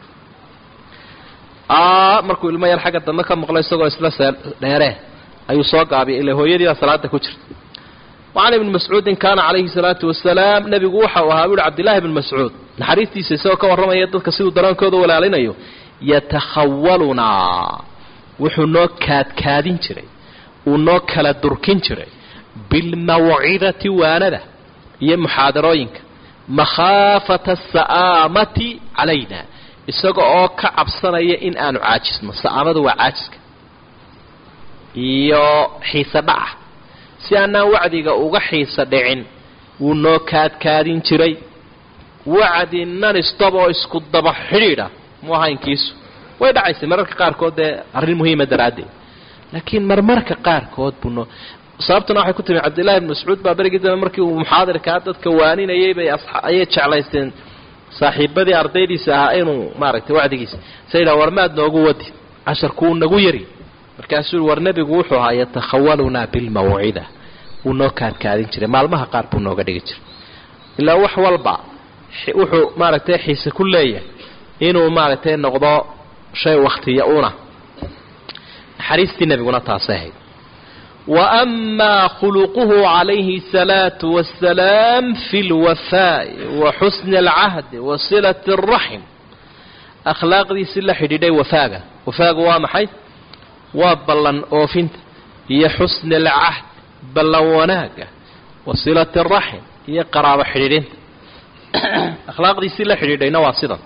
markuu ilmo yar xagga dambe ka maqlo isagoo isla dheeree ayuu soo gaabiyay ilaa hooyadii baa salaada ku jirta wacan ibni mascuudin kaana calayhi salaatu wasalaam nebigu waxa uu ahaa buuhi cabdillahi bni mascuud naxariistiisa isagoo ka warramaya dadka siduu dareenkooda walaalinayo yatakhawalunaa wuxuu noo kaadkaadin jiray uu noo kala durkin jiray bilmawcidati waanada iyo muxaadarooyinka makhaafata asa'aamati calayna isaga oo ka cabsanaya in aanu caajisno sa'aamadu waa caajiska iyo xiise dhaca si aanaan wacdiga uga xiisa dhicin wuu noo kaadkaadin jiray wacdi nanistop oo isku daba xidhiidha mu ahaynkiisu way dhacaysay mararka qaarkood dee arrin muhiima daraaddeed laakiin marmarka qaarkood buu noo sababtuna waxay ku timi cabdillahi bn mascuud baa berigii dambe markii uu muxaadirkaa dadka waaninayay bay ayay jeclaysteen saaxiibadii ardaydiisa ahaa inuu maaragtay wacdigiisa sa yidhaha war maad noogu wadi casharkuuu nagu yari markaasuu war nebigu wuxuu ahaa yatakhawalunaa bilmawcida wuu noo kaadkaadin jiray maalmaha qaar buu nooga dhigi jiray ilaa wax walba wuxuu maaragtay xiise ku leeyahay inuu maaragtay noqdo shay wakhtiya una naxariistii nebiguna taasay ahayd wa amaa khuluquhu calayhi asalaatu wassalaam fi lwafaa'i wa xusni alcahdi wa silati alraxim akhlaaqdiisii la xidhiidhay wafaaga wafaaga waa maxay waa ballan oofinta iyo xusni alcahd ballan wanaaga wa silati araxim iyo qaraabo xidhiidhinta akhlaaqdiisii la xidhiidhayna waa sidan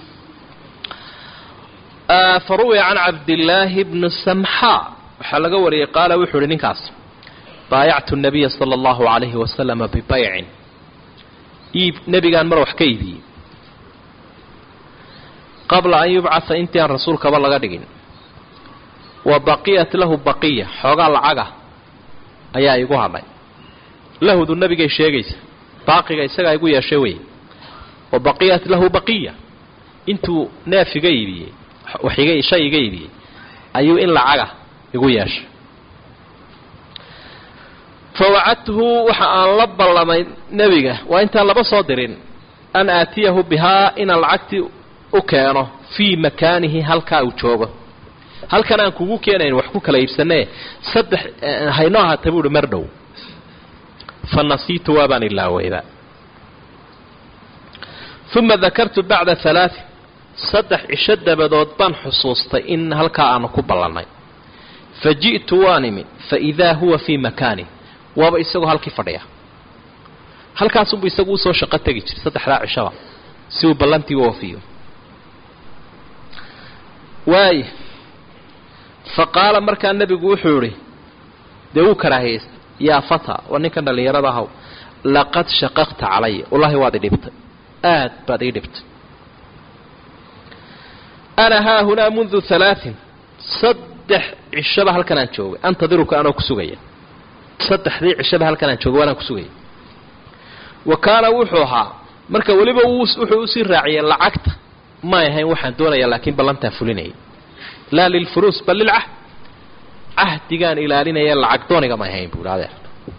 faruwiya can cabdillaahi bni samxaa waxaa laga wariyey qaala wuxuu uhi ninkaas baayactu nabiya sala allahu calayhi wasalama bibaycin iib nebigaan mar wax ka iibiyey qabla an yubcatha intii aan rasuulkaba laga dhigin wa baqiyat lahu baqiya xoogaa lacaga ayaa igu hadhay lahudu nebigay sheegaysa baaqiga isagaa igu yeeshay wey wa baqiyat lahu baqiya intuu neef iga iibiyey waxiga shay iga iibiyey ayuu in lacaga igu yeeshay fa wacadtuhu waxa aan la ballamay nebiga waa intaan laba soo dirin an aatiyahu bihaa inaan lacagtii u keeno fii makaanihi halkaa uu joogo halkan aan kugu keenayn wax ku kala iibsanee saddex haynoo ahaata buuhi mar dhow fa nasiitu waabaan ilaaweyba uma dakartu bacda halaain saddex cisho dabadood baan xusuustay in halkaa aanu ku ballannay fa ji'tu waan imi fa idaa huwa fii makaani waaba isagoo halkii fadhiya halkaasunbuu isagu usoo shaqo tegi jiray saddexdaa cishaba si uu ballantii u oofiyo waaya fa qaala markaa nebigu wuxuu idhi dee wuu karaahiyeysta yaa fata waa ninkan dhallinyarada ahaw laqad shaqaqta calaya wallaahi waad i dhibtay aad baad ii dhibtay ana haahunaa mundu halaain saddex cishaba halkan aan joogay antadiruka anoo ku sugaya saddexdii cishaba halkan aan joogay waanaan ku sugaya wa kaana wuxuu ahaa marka weliba wuxuu usii raaciyey lacagta may ahayn waxaan doonayaa laakiin ballantaan fulinayay laa lilfuruus bal lilcahd cahdigaan ilaalinaya lacag dooniga may ahayn buuhi adeer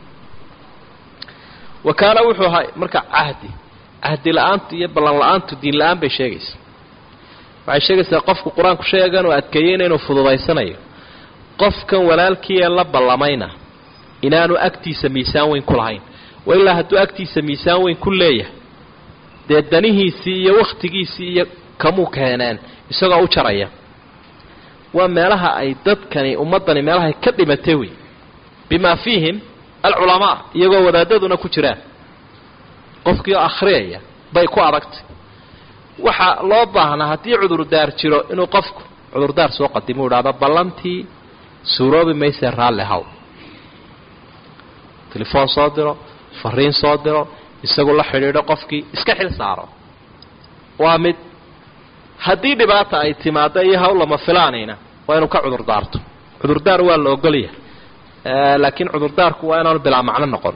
wa kaana wuxuu ahaa marka cahdi cahdi la-aantu iyo ballan la-aantu diin la-aan bay sheegaysa waxay sheegaysaa qofku qur-aanku sheegan oo adkeeyeyna inuu fududaysanayo qofkan walaalkii ee la ballamayna inaanu agtiisa miisaan weyn ku lahayn wa ilaa hadduu agtiisa miisaan weyn ku leeyahay dee danihiisii iyo wakhtigiisii iyo kamuu keeneen isagoo u jaraya waa meelaha ay dadkani ummaddani meelahay ka dhimatay wey bimaa fiihim alculamaa iyagoo wadaadaduna ku jiraan qofkii oo akhriyaya bay ku adagtay waxaa loo baahnaa haddii cudurdaar jiro inuu qofku cudurdaar soo qadimo u idhahdo ballantii suuroobi maysee raalli haw telefoon soo diro fariin soo diro isagu la xidhiidho qofkii iska xil saaro waa mid haddii dhibaata ay timaado iyo hawl lama filaanayna waa inuu ka cudurdaarto cudurdaar waa la ogolyahay laakiin cudurdaarku waa inaanu bilaa macno noqon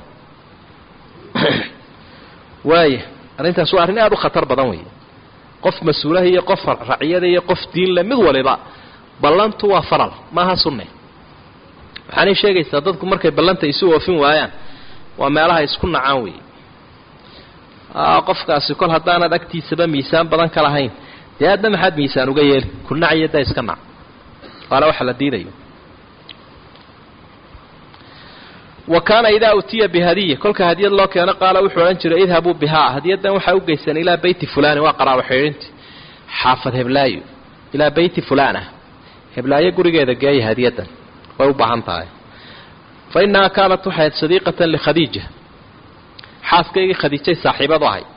waaya arrintaas waa arrin aada u khatar badan weeye qof mas-uulaha iyo qof raciyada iyo qof diinle mid waliba ballantu waa faral maaha sunne waxaanay sheegaysaa dadku markay ballanta isu oofin waayaan waa meelaha isku nacaan weeye qofkaasi kol haddaanad agtiisaba miisaan badan ka lahayn dee aadna maxaad miisaan uga yeeli ku naciyo daa iska nac waana waxa la diidayo wa kaana idaa utiya bihadiya kolka hadiyad loo keeno qaala wuxuu odhan jiray idhabuu bihaa hadiyaddan waxaa u geysteen ilaa beyti fulani waa qaraabo xidhiinti xaafad heblaayo ilaa beyti fulaan ah heblaayo gurigeeda geeya hadiyaddan way u baahan tahay fa innahaa kaanat waxayd sadiiqatan likhadiija xaaskaygii khadiijay saaxiibadu ahay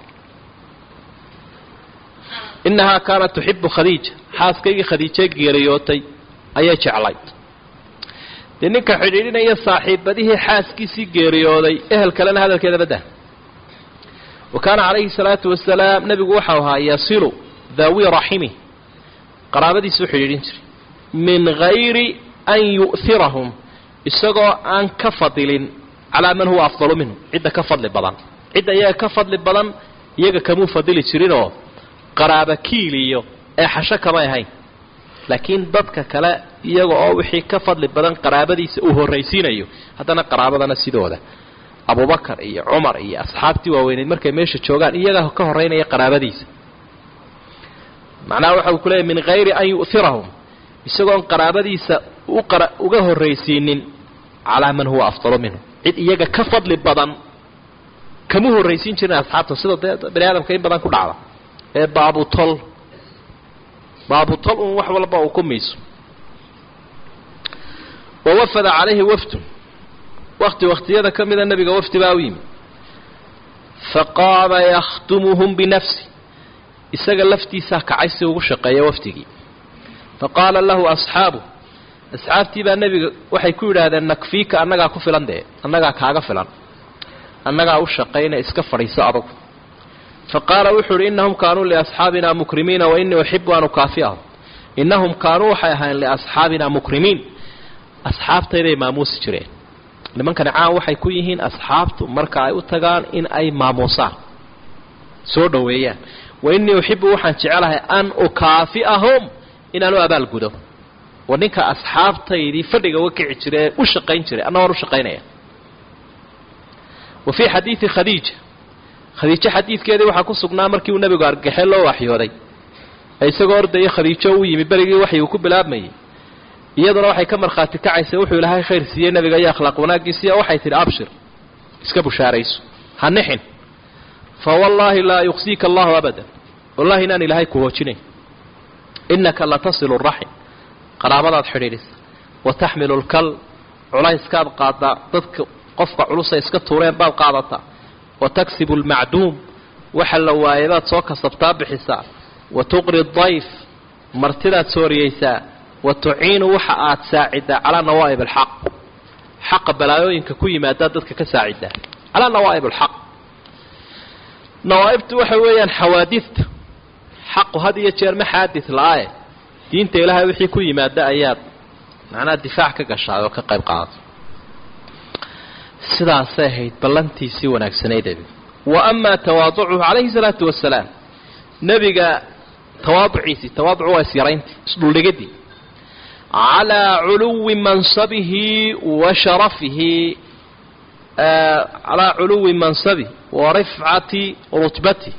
innahaa kaanat tuxibu khadiija xaaskaygii khadiijay geeriyootay ayay jeclay dee ninka xidhiidhinaya saaxiibadihii xaaskiisii geeriyooday ehel kalena hadalkeeda badda wa kaana calayhi salaatu wasalaam nebigu waxau ahaa yasilu daawi raximi qaraabadiisuu xidhiidhin jiray min hayri an yu'hirahum isagoo aan ka fadilin calaa man huwa afdalu minhu cidda ka fadli badan cidda iyaga ka fadli badan iyaga kamuu fadili jirinoo qaraaba kiiliyo ee xasho kamay ahayn laakiin dadka kale iyaga oo wixii ka fadli badan qaraabadiisa uu horraysiinayo haddana qaraabadana sidooda abubakar iyo cumar iyo asxaabtii waaweyneed markay meesha joogaan iyaga ka horraynaya qaraabadiisa macnaha waxa uu ku leeyahy min hayri an yu'hirahum isagoon qaraabadiisa uga horraysiinin calaa man huwa afdalu minhu cid iyaga ka fadli badan kama horraysiin jirin asxaabta sida dee bani aadamka in badan ku dhacda ee baabutol baabutol un wax walba uu ku miiso wa wafada calayhi wafdun wakti wakhtiyada ka mida nebiga wafdi baa u yimi faqaama yakhdumuhum binafsi isaga laftiisaa kacay si ugu shaqeeya wafdigii faqaala lahu asxaabu asxaabtii baa nebiga waxay ku yidhaahdeen nakfiika annagaa ku filan dee annagaa kaaga filan annagaa u shaqayna iska fadhiiso adugu faqaala wuxuu uhi innahum kaanuu liasxaabina mukrimiina wa innii uxibu an ukaafi'ahum innahum kaanuu waxay ahayn liasxaabina mukrimiin asxaabtayday maamuusi jireen nimankani caan waxay ku yihiin asxaabtu marka ay u tagaan in ay maamuusaan soo dhoweeyaan wa innii uxibu waxaan jecelahay an ukaafi'ahum inaan u abaalgudo wa ninka asxaabtaydii fadhiga uga kici jira ee u shaqayn jiray anna waan u shaqaynaya wa fii xadiidi khadiija khadiijo xadiidkeedii waxaa ku sugnaa markii uu nebigu argaxe loo waxyooday ee isagoo ordaya khadiijo u yimi berigii waxyi uu ku bilaabmayay iyaduna waxay ka markhaati kacaysay wuxuu ilaahay khayr siiyey nebiga iyo akhlaaq wanaaggiisiiya waxay tidhi abshir iska bushaarayso ha nixin fa wallaahi laa yuqsiika allahu abadan wallahi inaan ilaahay ku hoojinayn innaka latasilu raxim qaraabadaad xidhiidhisa wa taxmilu lkal culayskaad qaadaa dadka qofka culusay iska tuureen baad qaadataa wa taksibu lmacduum waxa la waayay baad soo kasabtaa bixisaa wa tuqri dayf martidaad sooriyeysaa wa tuciinu waxa aad saacidaa calaa nawaa'ib alxaq xaqa balaayooyinka ku yimaadaa dadka ka saacidaa calaa nawaa'ib alxaq nawaa'ibtu waxa weeyaan xawaadidta xaqu had iyo jeer ma xaadid la-ae diinta ilaahay wixii ku yimaada ayaad macnaha difaac ka gashaay oo ka qayb qaadato sidaasay ahayd ballantiisii wanaagsanayd wa amaa tawaaducuhu calayhi salaatu wasalaam nebiga tawaaduciisii tawaaducu waa isyarayntii isdhuldhigadii calaa culuwi mansabihi wa sharafihi calaa culuwi mansabihi wa rifcati rutbatih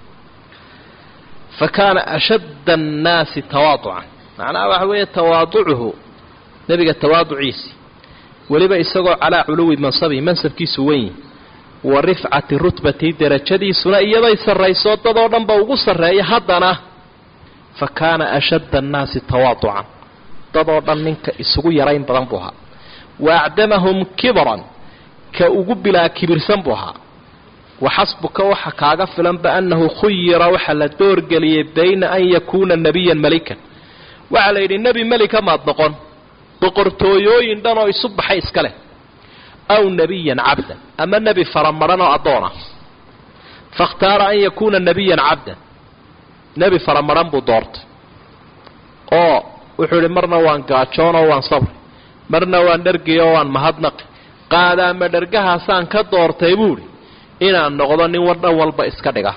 fakaana ashadda annaasi tawaaducan macnaha waxa weeye tawaaducuhu nebiga tawaaduciisii weliba isagoo calaa culuwi mansabihi mansabkiisu wenyi wa rifcati rutbatihi derajadiisuna iyaday sarrayso dadoo dhanba ugu sarreeya haddana fa kaana ashadda annaasi tawaaducan dadoo dhan ninka isugu yarayn badan buu ahaa wa acdamahum kibran ka ugu bilaa kibirsan buu ahaa waxasbuka waxa kaaga filanba annahu khuyira waxaa la doorgeliyey bayna an yakuuna nebiyan melikan waxaa la yidhi nebi melika maad noqon boqortooyooyin dhan oo isu baxay iska leh aw nebiyan cabdan ama nebi faramaran oo addoona fakhtaara an yakuuna nebiyan cabdan nebi faramaran buu doortay oo wuxuu yidhi marna waan gaajoonoo waan sabri marna waan dhergiyo waan mahadnaqi qaadaama dhergahaasaan ka doortay buu idhi inaan noqdo nin dhan walba iska dhiga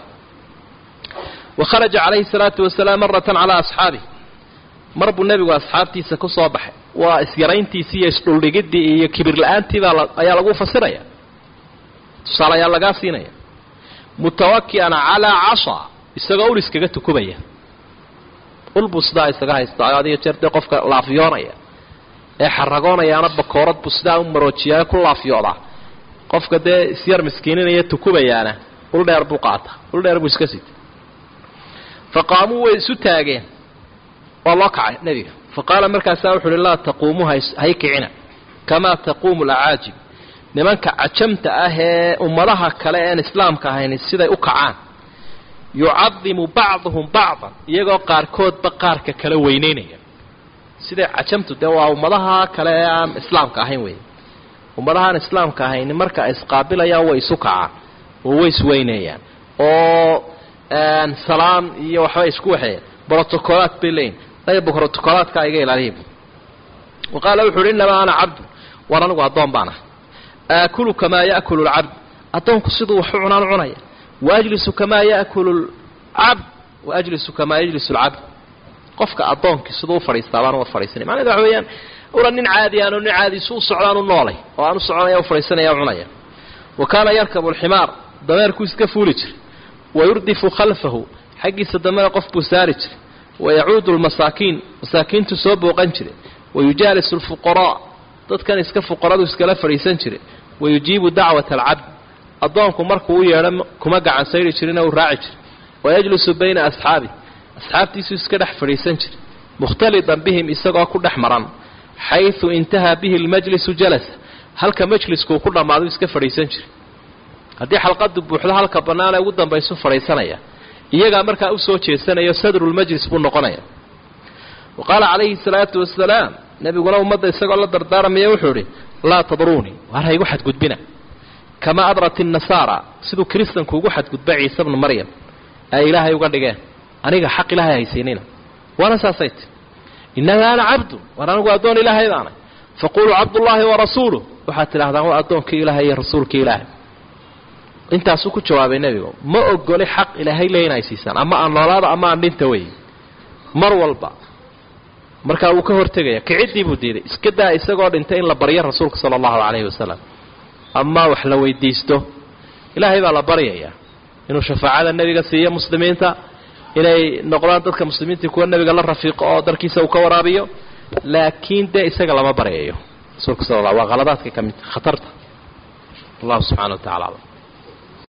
wa kharaja calayhi salaatu wasalaam maratan calaa asxaabih mar buu nebigu asxaabtiisa ku soo baxay waa isyarayntiisii iyo isdhuldhigiddii iyo kibir la-aantiibaa ayaa lagu fasiraya tusaalayaa lagaa siinaya mutawaki'an calaa cashaa isagoo ul iskaga tukubaya ul buu sidaa isaga haysta adiyo jeer dee qofka laafyoonaya ee xaragoonayaana bakoorad buu sidaa u maroojiyaa ku laafyoodaa qofka dee isyar miskiininaya tukubayaana ul dheer buu qaata ul dheer buu iska sita fa qaamuu way isu taageen waa loo kacay nebiga fa qaala markaasaa wuxu uhi laa taquumuu hay kicina kamaa taquumu alacaajib nimanka cajamta ah ee ummadaha kale ean islaamka ahayn siday u kacaan yucadimu bacduhum bacdan iyagoo qaarkoodba qaarka kala weyneynaya siday cajamtu dee waa ummadaha kale ee aan islaamka ahayn wey ummadahaan islaamka ahayn marka ay isqaabilayaan way isu kacaan oo way isweyneeyaan oo salaan iyo waxbay isku waxeeyaan brotocolaad bay leeyihin dayba brotocolaadka iga ilaaliya wa qaala wuxu uhi innamaa ana cabdu war anigu addoon baan ah aakulu kamaa ya'kulu lcabd addoonku siduu waxu cunaan cunaya waajlisu kamaa ya'kulu lcabd wa ajlisu kamaa yajlisu lcabd qofka addoonkii siduu u fadhiistaa baan uga fadhiisanay macneda waxa weeyaan una nin caadi aanu nin caadiisu u socdaan u noolay oo aan u soconaya u fadhiisanaya u cunaya wa kaana yarkabu alximaar dameerkuu iska fuuli jiray wa yurdifu khalfahu xaggiisa dambena qof buu saari jiray wa yacuudu lmasaakiin masaakiintu soo booqan jiray wa yujaalisu alfuqaraa dadkan iska fuqaradu iskala fadhiisan jiray wa yujiibu dacwata alcabd addoonku markuu u yeedho kuma gacan sayri jirina uu raaci jiray wa yajlisu bayna asxaabih asxaabtiisuu iska dhex fadhiisan jiray mukhtalidan bihim isagoo ku dhex maran xayثu intahaa bihi اlmajlisu jalasa halka majliskuu ku dhammaadu iska fadhiisan jiray haddii xalqadu buuxdo halka bannaanee ugu dambaysu fadhiisanaya iyagaa markaa usoo jeesanayo sadrulmajlis buu noqonaya wa qaala calayhi الsalaatu wasalaam nebiguna ummadda isagoo la dardaaramaya wuxuu idhi laa tadruunii waar haygu xadgudbina kama adrat innasaara siduu kiristanku ugu xadgudba ciise bnu maryam ay ilaahay uga dhigeen aniga xaq ilaahay haysiinina waana saasay ti innaga ana cabdu waan anigu addoon ilaahay baanay faquluu cabdullaahi warasuuluh waxaad tidhahdaan waa addoonkii ilaahay iyo rasuulkii ilaahay intaasuu ku jawaabay nebigu ma ogoli xaq ilaahay le in ay siisaan ama aan noolaada ama aan dhinta wey mar walba markaa wuu ka hortegaya kiciddii buu diiday iska daa isagoo dhintay in la baryo rasuulka sala allahu calayhi wasalam ama wax la weydiisto ilaahay baa la baryayaa inuu shafaacada nebiga siiyo muslimiinta inay noqdaan dadka muslimiinta kuwa nebiga la rafiiqo oo darkiisa uu ka waraabiyo laakiin dee isaga lama baryayo rasuulka sal waa qaladaadka ka mid khatarta allahu subxana wa tacala aclam